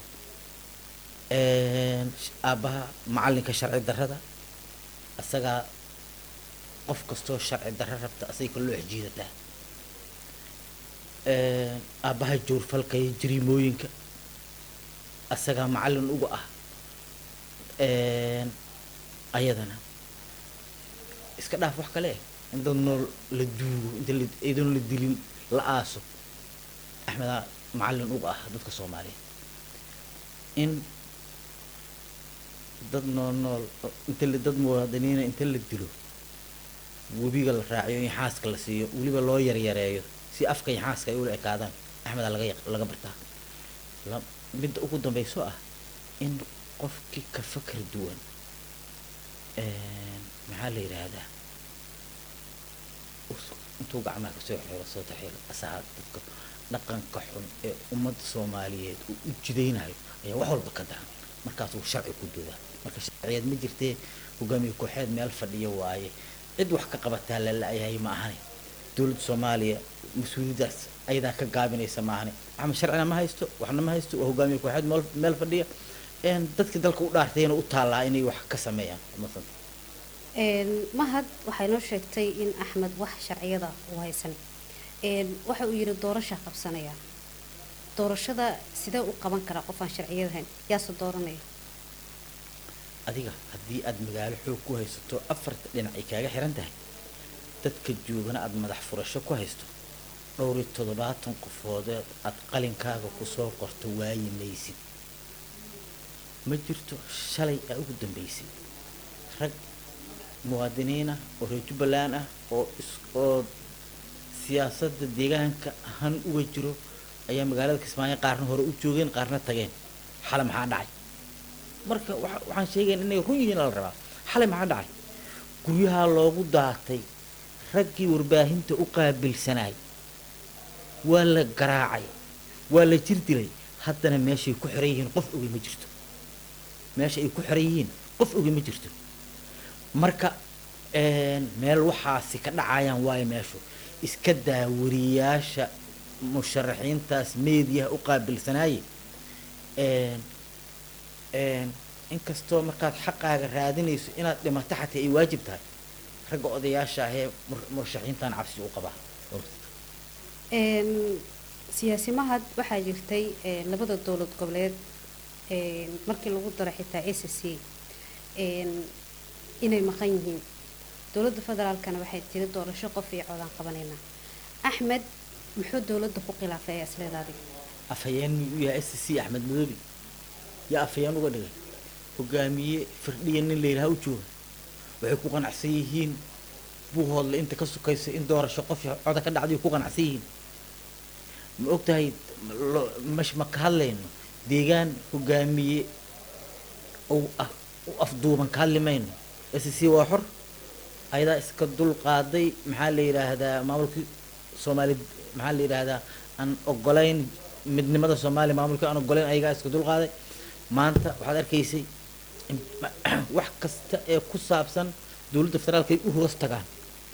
Een, sh- aabbaha macallinka sharci darrada asagaa qof kastoo sharci darro rabta asay ka loo xjiidataa Een, aabbaha joorfalka iyo jariimooyinka asagaa macallin uga ah Een, ayadana iska dhaaf wax kale eh in dad nool la duugo inta la iyadoon la dilin la aaso axmedaa macallin uga ah dadka soomaaliyeed in dad nool nool oo- inta la dad muwaadiniina inta la dilo webiga la raaciyo in xaaska la siiyo weliba loo yaryareeyo si afka iyo xaaska ay ula ekaadaan axmedaa laga yaq- laga bartaa la midda ugu dambayso ah in qofkii ka fakar duwan een, maxaa la yidhaahdaa us- intuu gacmaha kasoo xiro soo taxiro asagaa dadka dhaqanka xun ee ummadda soomaaliyeed uu u jidaynayo ayaa wax walba ka daran markaasuu sharci ku doodaa marka sharciyeed ma jirtee hogaamiye kooxeed meel fadhiya waaye cid wax ka qabataa la la-yahay ma ahane dowladda soomaaliya mas-uuliyaddaas ayadaa ka gaabinaysa ma ahane axmed sharcina ma haysto waxna ma haysto waa hogaamiye kooxeed meel meel fadhiya een dadkii dalka u dhaartayna u taallaa inay wax ka sameeyaan masan Een, mahad waxay noo sheegtay in axmed wax sharciyada uu haysan Een, waxa uu yidhi doorasha qabsanaya doorashada sidee u qaban karaa qof aan sharciyad hayn yaase dooranaya adiga haddii aad magaalo xoog ku haysato afarta dhinac ay kaaga xiran tahay dadka joogana aad madax furasho ku haysto dhowr iyo toddobaatan qofoodeed aad qalinkaaga kusoo qorto waayi maysid ma jirto shalay aa ugu dambeysay rag muwaadiniina oo reer jubbaland ah oo is oo siyaasadda deegaanka han uga jiro ayaa magaalada kismaayo qaarna hore u joogeen qaarna tageen xale maxaa dhacay marka waxa- waxaan sheegayn inay run yihiin la rabaa xalay maxaa dhacay guryaha loogu daatay raggii warbaahinta u qaabilsanaay waa la garaacay waa la jir dilay haddana meeshay ku xiran yihiin qof ogi ma jirto meesha ay ku xiran yihiin qof ogi ma jirto marka een, meel waxaasi ka dhacayaan waayo meeshu iska daa wariyaasha musharaxiintaas meediyaha u qaabilsanaaye een, een, inkastoo markaad xaqaaga raadinayso inaad dhimato xataa ay waajib tahay ragga odayaasha ahee mur- murashaxiintan cabsi u qabaa Een, siyaasi mahad waxaa jirtay een, labada dowlad goboleed een, markii lagu daro xitaa a c c een, inay maqan yihiin dowladda federaalkana waxay tiri doorasho qof iyo codaan qabanayna axmed muxuu dowladda ku khilaafay ayaa isleedaadi afhayeen miyuu yahay s c axmed madoobi yaa afhayeen uga dhigay hogaamiye firdhiya nin la yidhaha u jooga waxay ku qanacsan yihiin buuhoodle inta ka sukaysa in doorasho qof iyo coda ka dhacday ku qanacsan yihiin ma ogtahay lo- mash ma ka hadlayno deegaan hogaamiye uu ah u afduuban ka hadli mayno s c waa xor ayadaa iska dul qaaday maxaa la yidhaahdaa maamulkii soomaali maxaa la yidhaahdaa aan ogolayn midnimada soomaaliya maamulkii aan ogolayn ayagaa iska dul qaaday maanta waxaad arkaysay in- wax kasta ee ku saabsan dowladda federaalka ay u hoos tagaan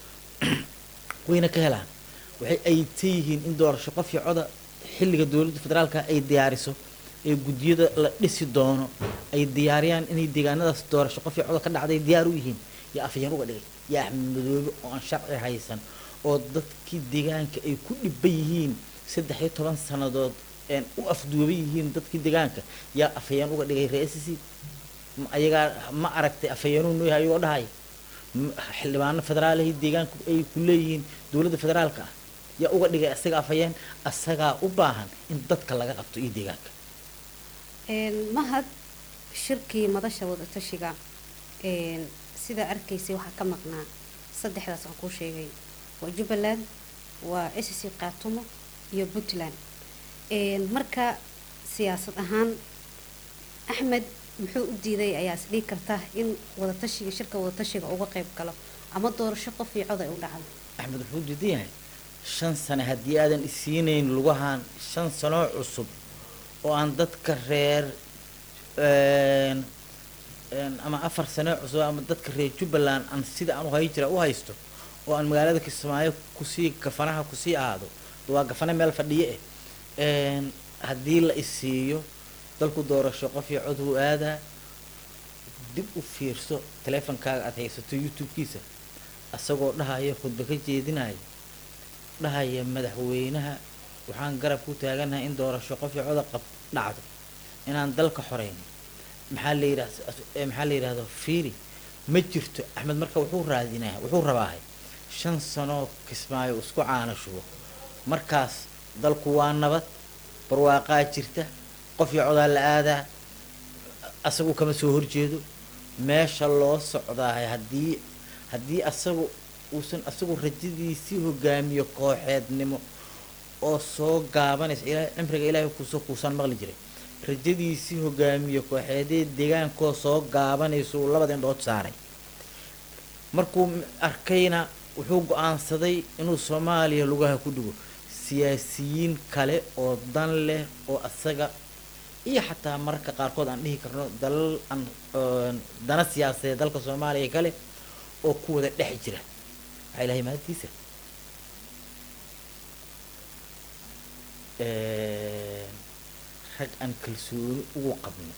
wayna ka helaan waxay ayta yihiin in doorasho qof iyo coda xilliga dowladda federaalka ay diyaariso ee guddiyada la dhisi doono ay diyaariyaan inay deegaanadaas doorasho qof iyo coda ka dhacday diyaar u yihiin iyo afayeen uga dhigay iyo axmed madoobe oo aan sharci haysan oo dadkii deegaanka ay ku dhiban yihiin saddex iyo toban sannadood een u afduuban yihiin dadkii deegaanka yaa afayeen uga dhigay reesisi ayagaa ma aragtay afayeenuu noo yahay ayagoo dhahay m- xildhibaano federaalahi deegaanku ay ku leeyihiin dowladda federaalka ah yaa uga dhigay asaga afayeen asagaa u baahan in dadka laga qabto iyo deegaanka Een, mahad shirkii madasha wadatashiga een, sida arkaysay waxaa ka maqnaa saddexdaas aan kuu sheegay waa jubbaland waa sc qaatumo iyo puntland Een, marka siyaasad ahaan axmed muxuu u diiday ayaa is dhihi karta in wadatashiga shirka wadatashiga uga qayb galo ama doorasho qof iyo cod ay u dhacdo axmed wuxuu diidan yahay shan sane haddii aadan isiinayn lugahan shan sanoo cusub oo aan dadka reer een, een, ama afar sano cusub ama dadka reer jubbaland aan sida aan u hay jira u haysto oo aan magaalada kismaayo kusii gafanaha kusii ahaado waa gafane meel fadhiye eh een, haddii la isiiyo dalku doorasho qof iyo cod wuu aadaa dib u fiirso taleefonkaaga aad haysato youtube-kiisa asagoo dhahaya khudba ka jeedinaya dhahaya madaxweynaha waxaan garab ku taaganahay in doorasho qof iyo coda qab dhacdo inaan dalka xoreyn maxaa la yidhah eh, maxaa la yidhahdo fiiri ma jirto axmed marka wuxuu raadinaya wuxuu rabaahay shan sanoo kismaayo isku caana shubo markaas dalku waa nabad barwaaqaa jirta qof iyo codaa la aadaa asagu kama soo horjeedo meesha loo socdaahay haddii haddii asagu uusan asagu rajadiisii hogaamiyo kooxeednimo oo soo gaabanaysa ilaahay cimriga ilaahay kuusoo kuusaan maqli jiray rajadiisii hogaamiyo kooxeedee deegaankoo soo gaabanaysa uu labada indhood saaray markuu m- arkayna wuxuu go-aansaday inuu soomaaliya lugaha ku dhigo siyaasiyiin kale oo dan leh oo asaga iyo xataa mararka qaarkood aan dhihi karno dalal aan oon dana siyaasadeed dalka soomaaliya kale oo ku wada dhex jira waxaa ilahay mahadtiisa Een, rag aan kalsooni ugu qabno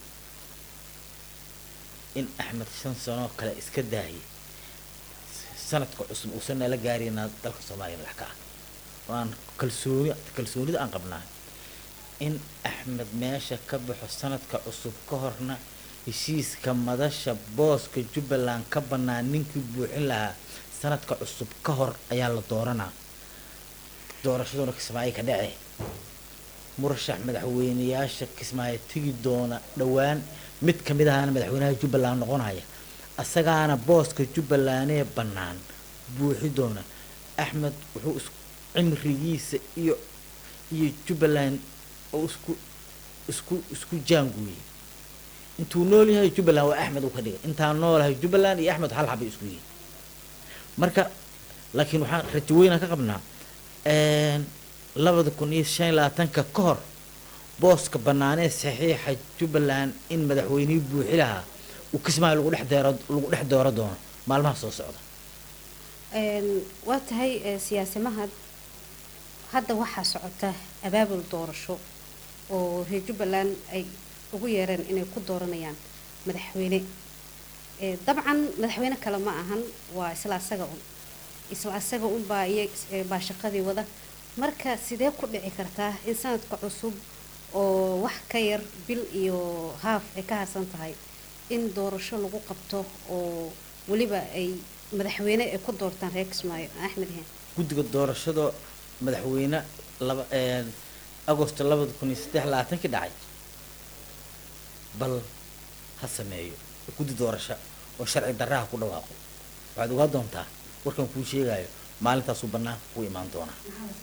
in axmed shan sanoo kale iska daayay sanadka cusub uusan nala gaarina dalka soomaaliya madax ka ah oo aan kalsooni kalsoonida aan qabnaa in axmed meesha ka baxo sanadka cusub ka horna heshiiska madasha booska jubbaland ka bannaan ninkii buuxin lahaa sanadka cusub ka hor ayaa la dooranaa doorashaduna kismaayo ka dhace murashax madaxweyneyaasha kismaayo tegi doona dhowaan mid ka mid ahana madaxweynaha jubbaland noqonaya asagaana booska jubbalandee bannaan buuxi doona axmed wuxuu is cimrigiisa iyo iyo jubbaland oo isku isku isku jaanguuyey intuu nool yahay jubbaland waa axmed uu ka dhigay intaan noolahay jubbaland iyo axmed hal xabay isku yihiin marka laakiin waxaan rajo weynaan ka qabnaa een, labada kun iyo shan iyo labaatanka ka hor booska banaanee saxiixa jubbaland in madaxweynihii buuxi lahaa uu kismaayo lagu dhex deero lagu dhex dooro doono maalmaha soo socda Een, waa tahay ee, siyaasimahad hadda waxaa socota abaabul doorasho oo reer jubbaland ay ugu yeereen inay ku dooranayaan madaxweyne Ee, dabcan madaxweyne kale ma ahan waa isla asaga un isla asaga un baa iyo ee, baa shaqadii wada marka sidee ku dhici kartaa in sanadka cusub oo wax ka yar bil iyo haaf ay ka harsan tahay in doorasho lagu qabto oo weliba ay madaxweyne ay ku doortaan reer kismaayo axmed hen guddiga doorashada madaxweyne laba een, agosto labada kun iyo saddex labaatankii dhacay bal ha sameeyo guddi doorasho oo sharci darraha ku dhawaaqo waxaad ogaa doontaa warkan kuu sheegayo maalintaasuu bannaanka ku imaan doonaa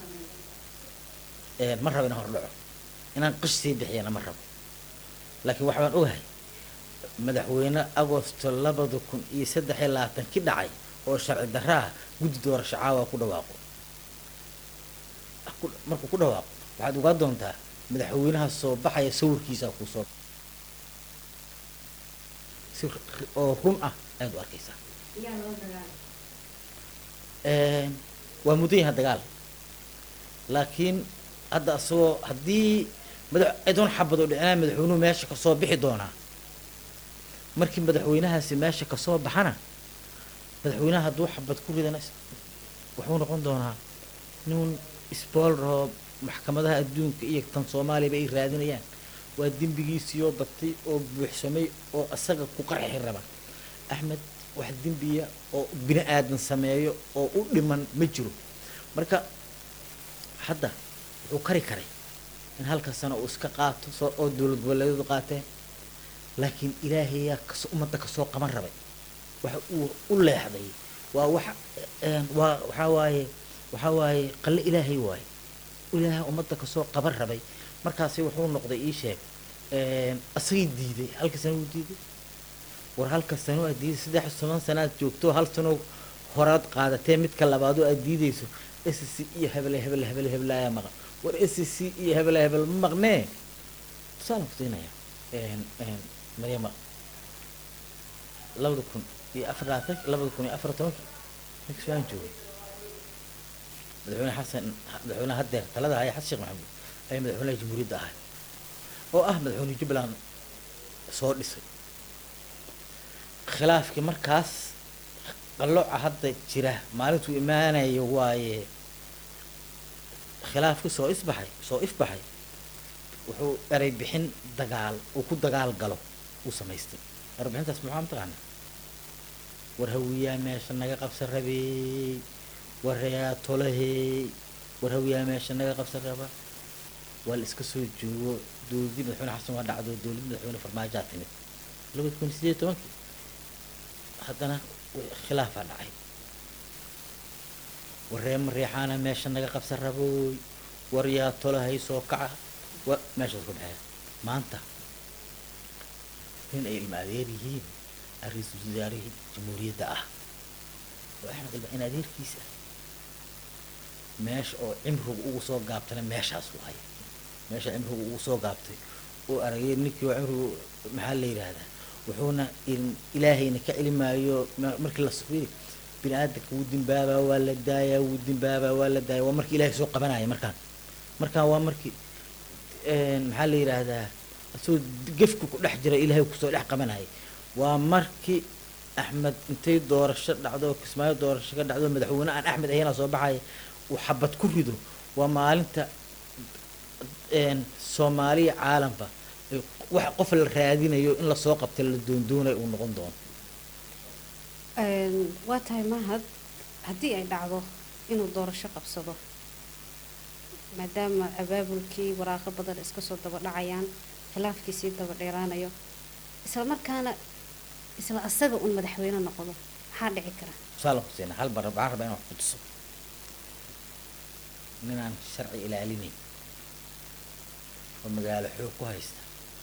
Een, ma rabo inaan hordhaco inaan qish sii bixiyana ma rabo laakiin waxbaan ogahay madaxweyne agosto labada kun iyo saddex iyo labaatankii dhacay oo sharci darra ah guddi doorasho caawa ku dhawaaqo ku- markuu ku dhawaaqo waxaad ogaa doontaa madaxweynaha soo baxaya sawirkiisa kusoo si r- oo run ah ayaad u arkaysaa Een, waa mudan yahay dagaal laakiin hadda asagoo haddii madax idoon xabad oo dhicinaa madaxweynuhu meesha kasoo bixi doonaa markii madaxweynahaasi meesha kasoo baxana madaxweynaha hadduu xabad ku ridana is- wuxuu noqon doonaa nin isbool rabo maxkamadaha adduunka iyo tan soomaaliyaba ay raadinayaan waa dembigiisiioo batay oo buuxsamay oo asaga ku qarxi raba axmed wax dembiya oo bini aadan sameeyo oo u dhiman ma jiro marka hadda wuxuu kari karay in halka sano uu iska qaato soo oo dowlad goboleedyadu qaateen laakiin ilaahayaa kas ummadda kasoo qaban rabay waxa uu u leexday waa wax een, waa waxaa waaye waxaa waaye qalle ilaahay waaye ilaahay ummadda kasoo qaban rabay markaasi wuxuu noqday ii sheeg een, asagii diiday halka sano uu diiday war halka sano aad diiday saddex iyo toban sano aad joogto hal sano horaad qaadatee midka labaadoo aad diidayso s c iyo hebel hebel hebel hebel ayaa maqan war s c iyo hebel hebel ma maqnee tusaalan ku siinaya een, een, maryama labada kun iyo afar labaatan labada kun iyo afar tobankii ninka suaan joogay madaxweyne xasan madaxweyne haddeer talada haya xasan sheekh maxamuud ayaa madaxweynaha jamhuuriyadda ahay oo ah madaxweyne jubbaland soo dhisay khilaafkii markaas qalooca hadda jira maalintuu imaanayo waaye khilaafkii soo isbaxay soo ifbaxay wuxuu eray bixin dagaal uu ku dagaal galo uu samaystay eray bixintaas maxaa mataqaana war hawiyaa meesha naga qabsan rabey war reyaa tolahey war hawiyaa meesha naga qabsan raba waa la iska soo joogo dowladii madaxweyne xasan waa dhacdo dowladii madaxweyne farmaajaa timid labada kun iyo sideed iyo tobankii haddana w- khilaafaa dhacay war ree mareexaana meesha naga qabsan rabooy war yaa tolahay soo kaca wa meeshaas ku dhexeeya maanta nin ay ilma adeer yihiin ra-iisul wasaarihii jamhuuriyadda ah oo axmed ilma in adeerkiisa meesha oo cimrigu ugu soo gaabtana meeshaas waaye meesha cimrigu ugu soo gaabtay oo aragay ninkii oo cimrigu maxaa la yidhaahdaa wuxuuna in- ilaahayna ka celimaayo ma- markii la sufiy bini aadamka wuu dimbaabaa waa la daayaa wuu dimbaabaa waa la daaya waa markii ilaahay soo qabanaya markaan markaan waa markii een, maxaa la yidhaahdaa isagoo gefku ku dhex jira ilaahay kusoo dhex qabanaya waa markii axmed intay doorasho dhacdo oo kismaayo doorasho ka dhacdo madaxweyne aan axmed ahayna soo baxaya uu xabad ku rido waa maalinta een, soomaaliya caalamka ay wax qof la raadinayo in lasoo qabta la doondoonayo uu noqon doono Een, waa tahay mahad haddii ay dhacdo inuu doorasho qabsado maadaama abaabulkii waraaqo badan iska soo daba dhacayaan khilaafkii sii daba dheeraanayo isla markaana isla asaga un madaxweyne noqdo maxaa dhici kara tusaalan ku siina hal bar waxaan rabaa inaan wax ku tuso ninaan sharci ilaalinayn oo magaalo xoog ku haysta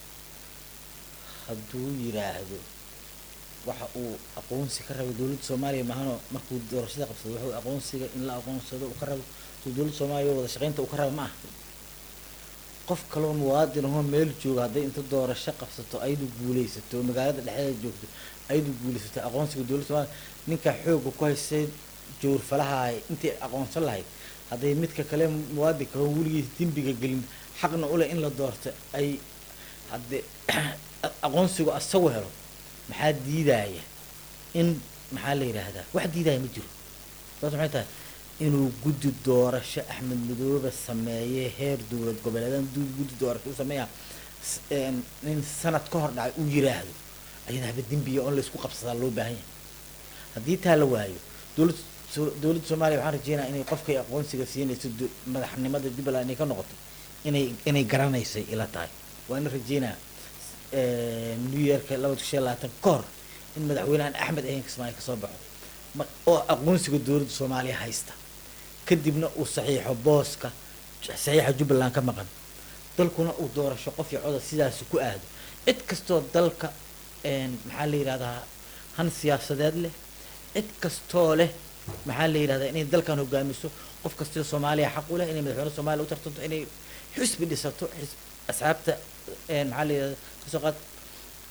hadduu yidhaahdo waxa uu aqoonsi ka rabo dowladda soomaaliya maahanoo markuu doorashada qabsado wuxuu aqoonsiga in la aqoonsado uu ka rabo soo dowladda soomaaliya wada shaqaynta uu ka rabo ma aha qof kaloo muwaadin ahoo meel jooga hadday inta doorasho qabsato ayadu guulaysato oo magaalada dhexdeeda joogto ayadu guulaysato aqoonsiga dowladda soomaaliya ninka xooga ku haystay jowrfalaha intii aqoonsan lahayd hadday midka kale muwaadinka oo weligiis dembiga gelin xaqna u leh in la doorto ay haddee aqoonsigu asagu helo maxaa diidaya in maxaa la yidhaahdaa wax diidaya ma jiro sababta maxay tahay inuu guddi doorasho axmed madoobe sameeye heer dowlad goboleedan du- guddi doorasho u sameeya s- een, nin sanad ka hor dhacay uu yiraahdo ayada haba dembiya oo laysku qabsadaa loo baahan yahay haddii taa la waayo dowlad so- dowladda soomaaliya waxaan rajeynaya inay qofkay aqoonsiga siinayso do- madaxnimada jubbaland inay ka noqoto inay inay garanaysay ila tahay waa ina rajeynaya new yearka labada kun shan iyo labaatan ka hor in madaxweyne aan axmed ahayn kismaayo kasoo baxo ma- oo aqoonsiga dowladda soomaaliya haysta kadibna uu saxiixo booska saxiixa jubbaland ka maqan dalkuna uu doorasho qof iyo coda sidaas ku aado cid kastoo dalka een, maxaa la yidhahdaa han siyaasadeed leh cid kastoo leh maxaa la yidhahdaa inay dalkan hogaamiso qof kastoo soomaaliya xaq u leh inay madaxweyne soomaaliya u tartanto inay xisbi dhisato xis- asxaabta een, maxaa la yidhahdaa kasoo qaad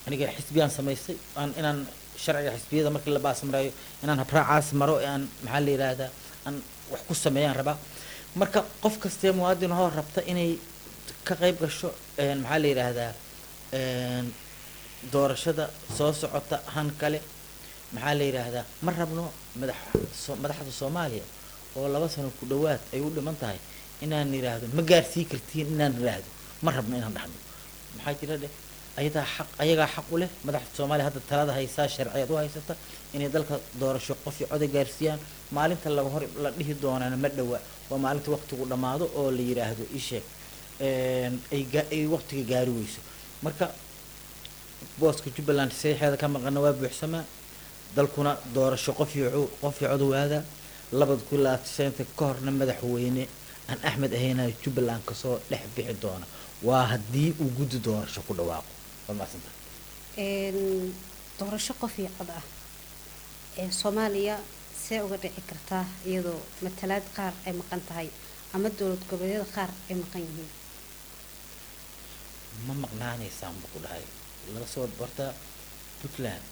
aniga xisbiyaan samaystay aan inaan sharciga xisbiyada markii la baasamrayo inaan habraacaas maro ee aan maxaa la yidhaahdaa aan wax ku sameeyaan rabaa marka qof kastee muwaadin hoo rabta inay ka qayb gasho een, maxaa la yidhaahdaa een, doorashada soo socota han kale maxaa la yidhaahdaa ma rabno madax so- madaxda soomaaliya oo laba sano ku dhowaad ay u dhiman tahay inaan yidhaahdo ma gaarsii kartiin inaan yidhaahdo ma rabno inaan dhahno maxaa jira dheh ayadaa xaq ayagaa xaq u leh madaxda soomaaliya hadda talada haysaa sharciyeed u haysata inay dalka doorasho qof iyo coday gaarsiiyaan maalinta laga hor la dhihi doonaana ma dhowa waa maalinta waqtigu dhammaado oo la yidhaahdo isheeg ay ga- ay waqtiga gaari weyso marka booska jubbaland saxiixeeda ka maqana waa buuxsamaa dalkuna doorasho qof iyo cu- qof iyo cod waadaa labada kun labaatan ka horna madaxweyne aan axmed ahaynayo jubbaland kasoo dhex bixi doona waa haddii uu guddi doorasho ku dhawaaqo waa mahadsanta een, doorasho qof iyo cod ah ee soomaaliya see uga dhici kartaa iyadoo matalaad qaar ay maqan tahay ama dowlad goboleedyada qaar ay maqan yihiin ma maqnaanaysaan buu ku dhahay laga soo horta puntland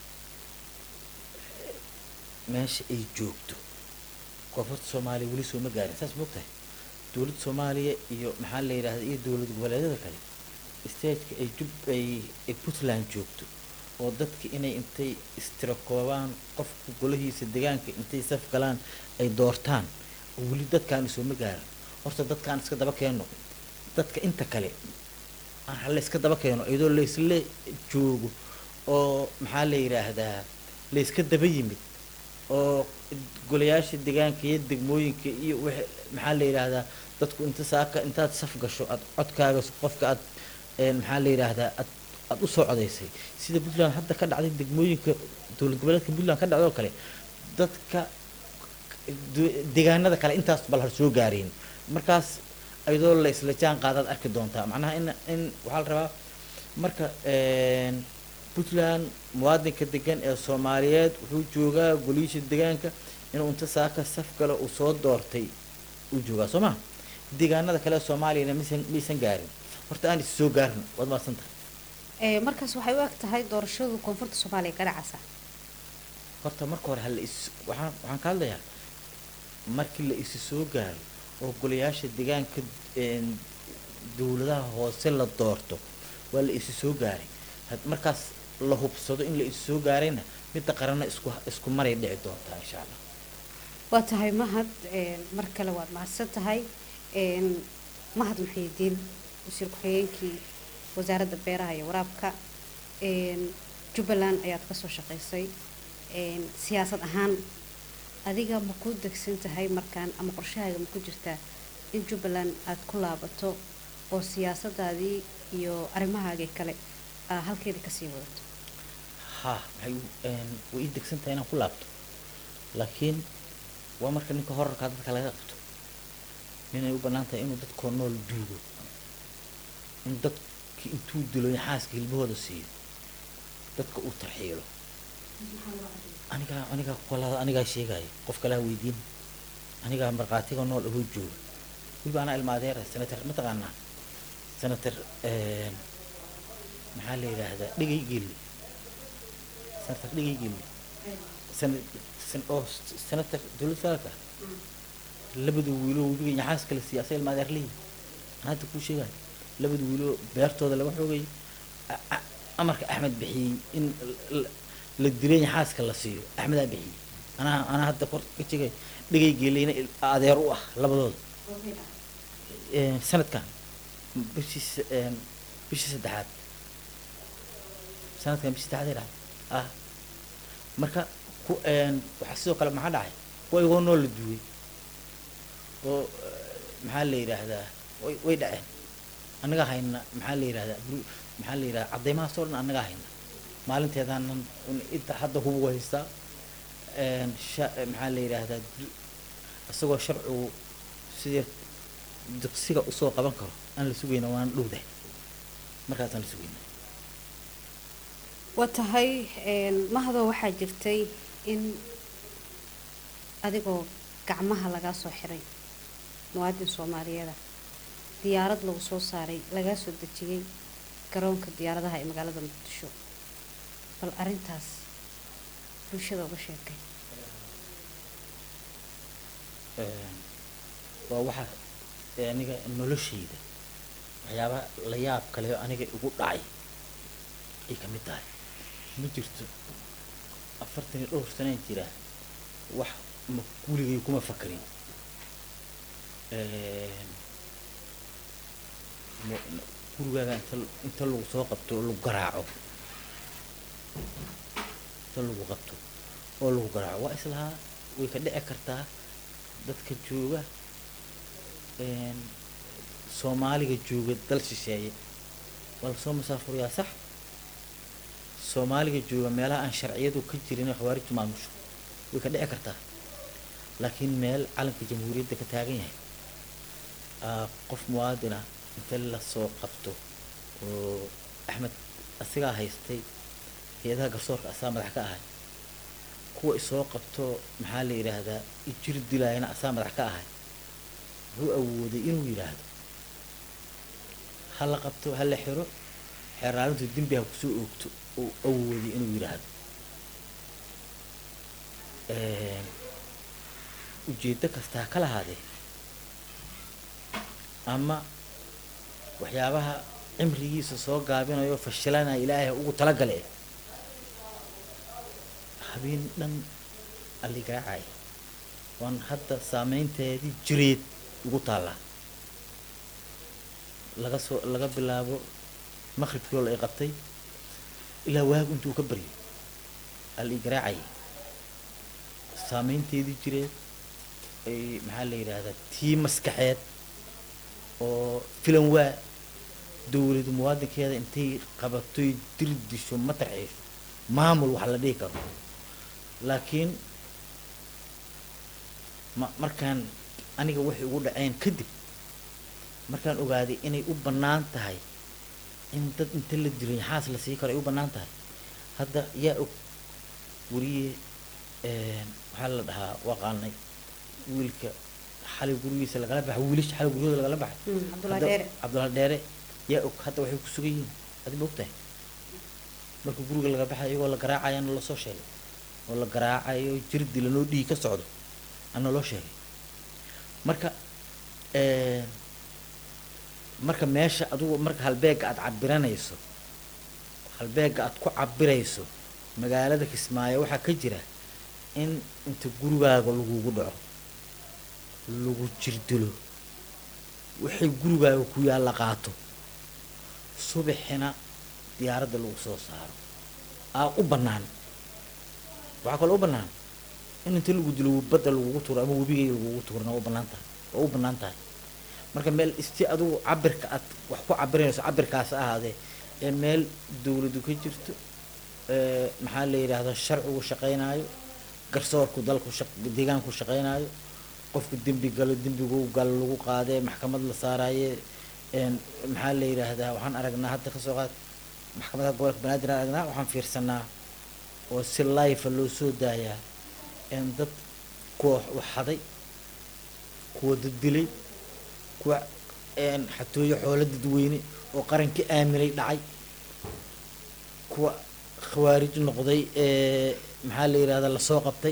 meesha ay joogto koonfurta soomaaliya weli soo ma gaarin saas moogtahay dowladda soomaaliya iyo maxaa la yidhahda iyo dowlad goboleedyada kale stageka ay jub ay ay puntland joogto oo dadka inay intay istirakoobaan qofka golahiisa deegaanka intay saf galaan ay doortaan oo weli dadkaani soo ma gaarin horta dadkaan iska daba keeno dadka inta kale aan hala iska daba keeno iyadoo laysla joogo oo maxaa la yidhaahdaa layska daba yimid oo golayaasha deegaanka iyo degmooyinka iyo wix maxaa la yidhaahdaa dadku inta saaka intaad saf gasho aad codkaaga qofka aad een, maxaa la yidhaahdaa aad aad usoo codaysay sida puntland hadda ka dhacday degmooyinka dowlad goboleedka puntland ka dhacday oo kale dadka du- deegaanada kale intaas bal har soo gaareen markaas iyadoo la isla jaan qaadaad arki doontaa macnaha in in waxaa la rabaa marka een, puntland muwaadinka degan ee soomaaliyeed wuxuu joogaa goliisha deegaanka inuu inta saaka saf galo uu soo doortay uu joogaa soo ma deegaanada kale ee soomaaliyana maysan maysan gaarin horta aan is soo gaarin waad mahadsan tahay Ee, markaas waxay u eg tahay doorashadu koonfurta soomaaliya ka dhacaysa horta marka hore hala is waxaan waxaan ka hadlayaa markii la isi soo gaaro oo golayaasha deegaanka een, dowladaha hoose la doorto waa la isi soo gaaray had markaas la hubsado in la isi soo gaarayna midda qaranna isku isku maray dhici doontaa insha allah waa tahay mahad een, mar kale waad mahadsan tahay een, mahad muxiidiin wasiir ku-xigeenkii wasaaradda beeraha iyo waraabka een, jubbaland ayaad kasoo shaqaysay een, siyaasad ahaan adiga ma ku degsan tahay markaan ama qorshahaaga ma ku jirtaa in jubbaland aad ku laabato oo siyaasadaadii iyo arrimahaagii kale aa halkeeda kasii wadato ha waxay u- een, way ii degsan tahay inaan ku laabto laakiin waa marka ninka horarkaa dadka laga qabto ninay u bannaan tahay inuu dadkoo nool duugo in dadki intuu dilo xaaska hilbahooda siiyo dadka uu tarxiilo anigaa anigaa kolada anigaa sheegaya qof kalaa weydiin anigaa markhaatiga nool ahoo jooga weliba anaa ilma adeera senator mataqaanaa senator een, maxaa la yidhaahdaa dhegay geli senator dhegay geli sen- sen- oo s- senator dowlad federaalka labada wiiloo webiga yaxaas kala siiya asa ilma adeer leeyihi anaa hadda kuu sheegaya labada wiiloo beertooda laga xoogay a- a- amarka axmed bixiyey in l- l- la dilay yaxaaska la siiyo axmedaa bixiyey anaa anaa hadda kor ka sheegay dhegay geeleyna il- adeer u ah labadooda Een, sanadkan bishii s- een, bishii saddexaad sanadkan bishii saddexaad ay dhacday ah marka ku een, waxaa sidoo kale maxaa dhacay kuwa igoo nool la duway oo eh, maxaa la yidhaahdaa way way dhaceen annagaa hayna maxaa la yidhahdaa bur- maxaa la yidhahdaa caddeymahaas oo dhan annagaa hayna maalinteedaanan un- inta hadda hubu haystaa een, sha- eh, maxaa la yidhaahdaa du- isagoo sharcigu sidii diqsiga usoo qaban karo aan la sugayna waan dhowdahay markaasaan la sugayna waa tahay een, mahadoo waxaa jirtay in adigoo gacmaha lagaa soo xiray muwaadin soomaaliyeeda diyaarad lagu soo saaray lagaa soo dejiyey garoonka diyaaradaha ee magaalada muqdisho bal arrintaas bulshada uga sheekay Een, waa waxa ee aniga noloshayda waxyaabaha la yaab kale oo aniga igu dhacay ay ka mid tahay ma jirto afartan iyo dhowr sanaan jira wax ma guligay kuma fakarin Een, mo- n- gurigaaga inta inta lagu soo qabto oo lagu garaaco inta lagu qabto oo lagu garaaco waa islahaa way ka dhici kartaa dadka jooga een, soomaaliga jooga dal shisheeye waa lasoo musaafuriyaa sax soomaaliga jooga meelaha aan sharciyadu ka jirin khawaarijtu maamusho way ka dhici kartaa laakiin meel calanka jamhuuriyadda ka taagan yahay aa qof muwaadin ah inta lasoo qabto oo axmed asigaa haystay hay-adaha garsoorka asaa madax ka ahay kuwa isoo qabto maxaa la yidhaahdaa ijir dilaayana asaa madax ka ahay wuxuu awooday inuu yidhaahdo ha la qabto ha la xiro xeeraalintu dembi ha kusoo oogto uu awooday inuu yidhaahdo Een, ujeeddo kasta ha ka lahaadee ama waxyaabaha cimrigiisa soo gaabinayo fashilanaya ilaahay ha ugu talagale habeen dhan alligaacay waan hadda saameynteedii jireed ugu taallaa laga soo laga bilaabo maqribkii oo la i qabtay ilaa waagu intuu ka baryo al i garaacay saameynteedii jireed ay maxaa la yidhaahdaa tii maskaxeed oo filan waa dowladu muwaadinkeeda intay qabatoy dir disho ma tarxiisho maamul wax la dhihi karo laakiin ma markaan aniga waxay ugu dhaceen kadib markaan ogaaday inay u bannaan tahay in dad inta la dilo yaxaas la sii karo ay u bannaan tahay hadda yaa og weriye waxaa la dhahaa waqaanay wiilka xalay gurigiisa lagala baxay wiilasha xalay guryahooda lagala baxay Mm, Cabdullaahi Hadda- Dheere. cabdullaahi dheere yaa og hadda waxay ku sugan yihiin adi ma ogtahay marka guriga laga baxay iyagoo la garaacayana lasoo sheegay oo la garaacayo jir dilanoo dhiig ka socdo ana loo sheegay marka een, marka meesha adugu marka halbeega aad cabiranayso halbeega aad ku cabirayso magaalada kismaayo waxaa ka jira in inta gurigaaga lagugu dhaco lagu jirdilo waxay gurigaaga ku yaalla qaato subaxina diyaaradda lagu soo saaro aa u bannaan waxaa kaloo u bannaan in inta lagu dilo badda lagugu tuuro ama webigay lagugu tuurna waa u bannaan tahay waa u bannaan tahay marka meel isti adugu cabirka aad wax ku cabirayso cabirkaas ahaadee ee meel dowladu ka jirto ee maxaa la yidhaahdaa sharcigu shaqaynaayo garsoorku dalku shaq deegaanku shaqaynaayo qofku dembi galo dembigu galo lagu qaadee maxkamad la saaraaye een maxaa la yidhaahdaa waxaan aragnaa hadda kasoo qaad maxkamadaha gobolka banaadir aan aragnaa waxaan fiirsanaa oo si life loo soo daayaa een dad kuwa wax xaday kuwa dad dilay kuwa een xatooyo xoolo dadweyne oo qarankii aaminay dhacay kuwa khawaarij noqday ee maxaa la yidhahdaa lasoo qabtay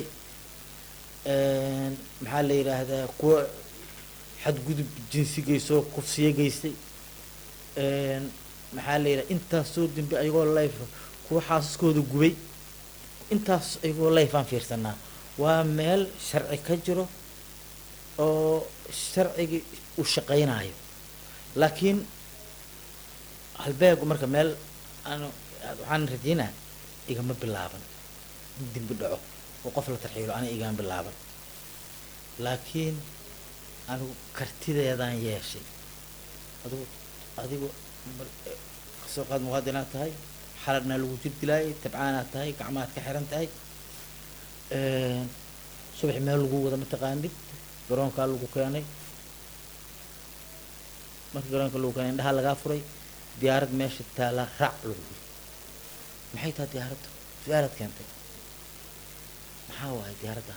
een maxaa la yidhaahdaa kuwa xadgudub jinsi geystoo kufsiyo geystay een maxaa la yidhahdaa intaas soo dembi ayagoo life kuwa xaasaskooda gubay intaas ayagoo life aan fiirsanaa waa meel sharci ka jiro oo sharcigii u shaqaynayo laakiin halbeegu marka meel aan waxaan rajaynaa igama bilaaban in dembi dhaco oo qof la tarxiilo aniga igama bilaaban laakiin anigu kartideedaan yeeshay adigu adigu mar- eh, kasoo qaad muwaadinaad tahay xaladna lagu jir dilaayay tabcaanaad tahay gacmaad ka xiran tahay een, subax meel lagu wada mataqaanid garoonkaa lagu keenay markii garoonka lagu keenay indhaha lagaa furay diyaarad meesha taalaa raac lagu yiri maxay tahay diyaaraddu su-aalaad keentay maxaa waaye diyaaradda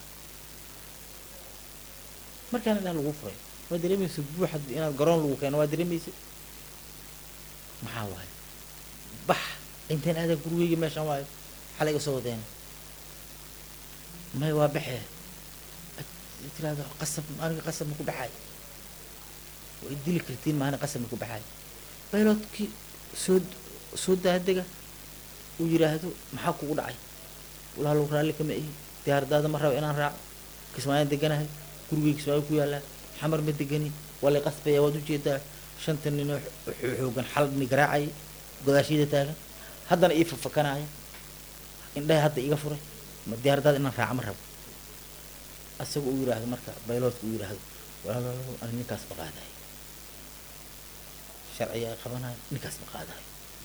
markaan indhaha lagu furay waa dareemaysa buuxa inaad garoon lagu keeno waa dareemaysa maxaa waaye bax intaan aadaa gurigeyga meeshaan waayo maxaa la iga soo wadeen may waa baxee tiraahdo qasab aniga qasab ma ku baxay way dili kartiin maana qasab ma ku baxay bayloodkii soo soo daadega uu yidhaahdo maxaa kugu dhacay walaalow raalli kama ihi diyaaradaada ma rabo inaan raaco kismaayaan deganahay gurigay kismaayo ku yaallaa xamar ma degani waa lay qasbaya waad ujeedaa shanta ninoo xo- xoogan xal ni garaacay godaashiyada taagan haddana ii fafakanaya indhaha hadda iga furay ma diyaaradaada inaan raaco ma rabo asaga uu yidhaahdo marka bayloodka uu yidhaahdo walaalow ani ninkaas ma qaadayo sharciga qabanayo ninkaas ma qaadayo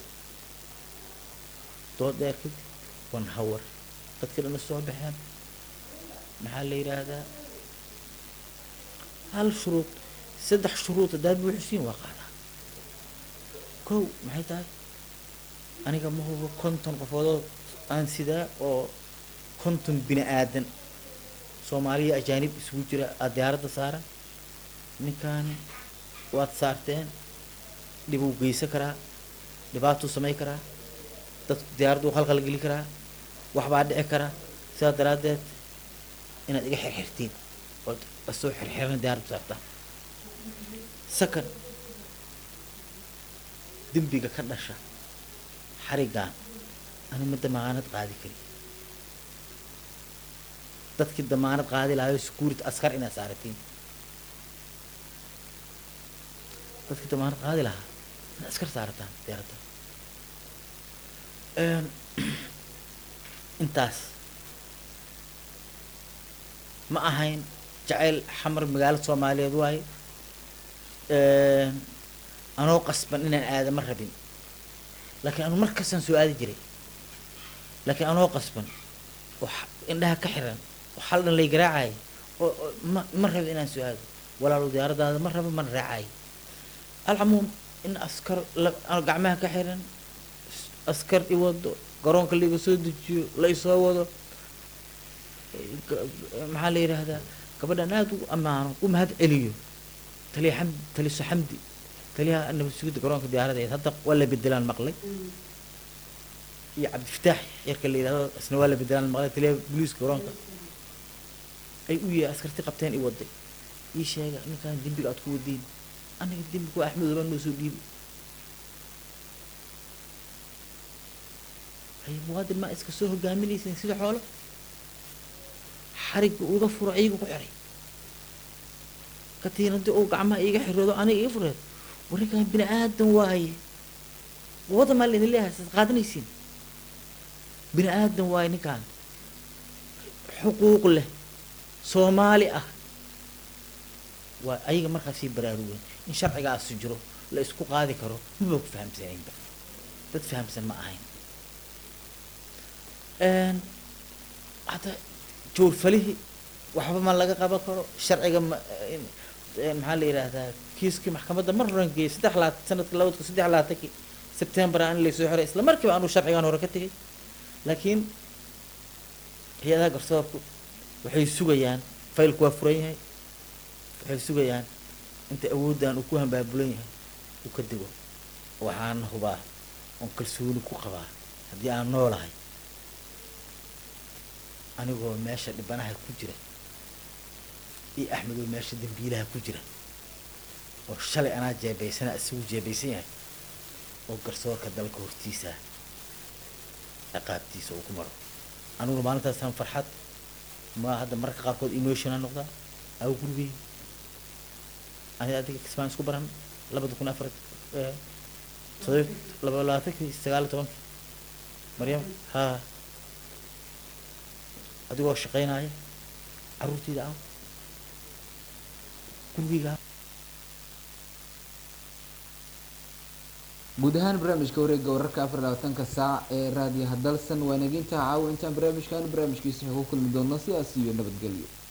dood dheer kadib wan hawar dadka dhan soo baxeen maxaa la yidhaahdaa hal shuruud saddex shuruud haddaad buuxisiin waa qaadaa kow maxay tahay aniga ma hubo konton qofoodoo aan sidaa oo konton bini aadan soomaaliya ajaanib isugu jira aada diyaaradda saaran ninkaani waad saarteen dhibuu geysan karaa dhibaatuu samayn karaa dad diyaaraddu khalkhal geli karaa waxbaa dhici karaa sidaa daraaddeed inaad iga xirxirtiin ood asoo xirxiran diyaaraddu saartaan second dembiga ka dhasha xarigaan ani ma damaanad qaadi kari dadkii damaanad qaadi lahayo security askar inaad saaratiin dadkii damaanad qaadi lahaa inaad askar saarataan diyaaradda Een, intaas ma ahayn jacayl xamar magaalo soomaaliyeed waaye Een, anoo qasban inaan aada ma rabin laakiin anu markastaan soo aadi jiray laakiin anoo qasban oo xa- indhaha ka xiran oo xal dhan lay garaacay oo oo ma ma rabin inaan soo aado walaalow diyaaradaada ma rabo mana raacay alcamuum in askar la- aan gacmaha ka xiran s- askar i wado garoonka laiga soo dejiyo la isoo wado Eh, ga- maxaa la yidhaahdaa gabadhan aada ugu ammaano u mahad celiyo taliya xamdi taliso xamdi taliyaha nabad sugidda garoonka diyaaradeed hadda waa la bedelaan maqlay iyo cabdifataax yarka la yidhahdo isna waa la bedelaan maqlay taliyaha booliiska garoonka ay u yahay askarti qabteen i waday ii sheega ninkaan dembiga aad ku wadiin aniga dembiga waa axmed oba noo soo dhiibi hay muwaadin maa iska soo hogaaminaysin sida xoolo xarigga uga furo iyaga ku xiray katiinadii uu gacmaha iiga xiroodo aniga ii fureed warinkaan bini aadan waaye wada maa laydin leeyahay saad qaadanaysiin bini aadan waaye ninkaan xuquuq leh soomaali ah waa ayaga markaas sii baraarugeen in sharcigaasi jiro la isku qaadi karo maba ku fahamsanaynba dad fahamsan ma ahayn Een, hadda joorfalihii waxba ma laga qaban karo sharciga ma in- een, maxaa la yidhaahdaa kiiskii maxkamadda mar horan geeyey saddex laat sanadka labadka saddex laatankii sebtembar aan laysoo xiray isla markiiba anuu sharcigaan hore ka tegay laakiin hay-adaha garsoorku waxay sugayaan faylku waa furan yahay waxay sugayaan inta awooddan uu ku hambaabulan yahay uu ka dego waxaana hubaa oon kalsooni ku qabaa haddii aan noolahay anigoo meesha dhibanaha ku jira iyo axmed oo meesha dembiilaha ku jira oo shalay anaa jeebaysana isagu jeebaysan yahay oo garsoorka dalka hortiisa ciqaabtiisa uu ku maro aniguna maalintaasaan farxad ma hadda mararka qaarkood emotional noqdaa aw gurigay ani adiga kismaan isku baran labada kun afar todob laba labaatankii sagaal iyo tobankii maryam haa adigoo shaqaynaya caruurtayda ah gurigayga ah guud ahaan barnaamijka wareegga wararka afar iyo labaatanka saac ee raadiyaha dalsan waa naginta caawa intaan barnaamijkan barnaamijkiisa ku kulmi doono sidaas iyo nabadgelyo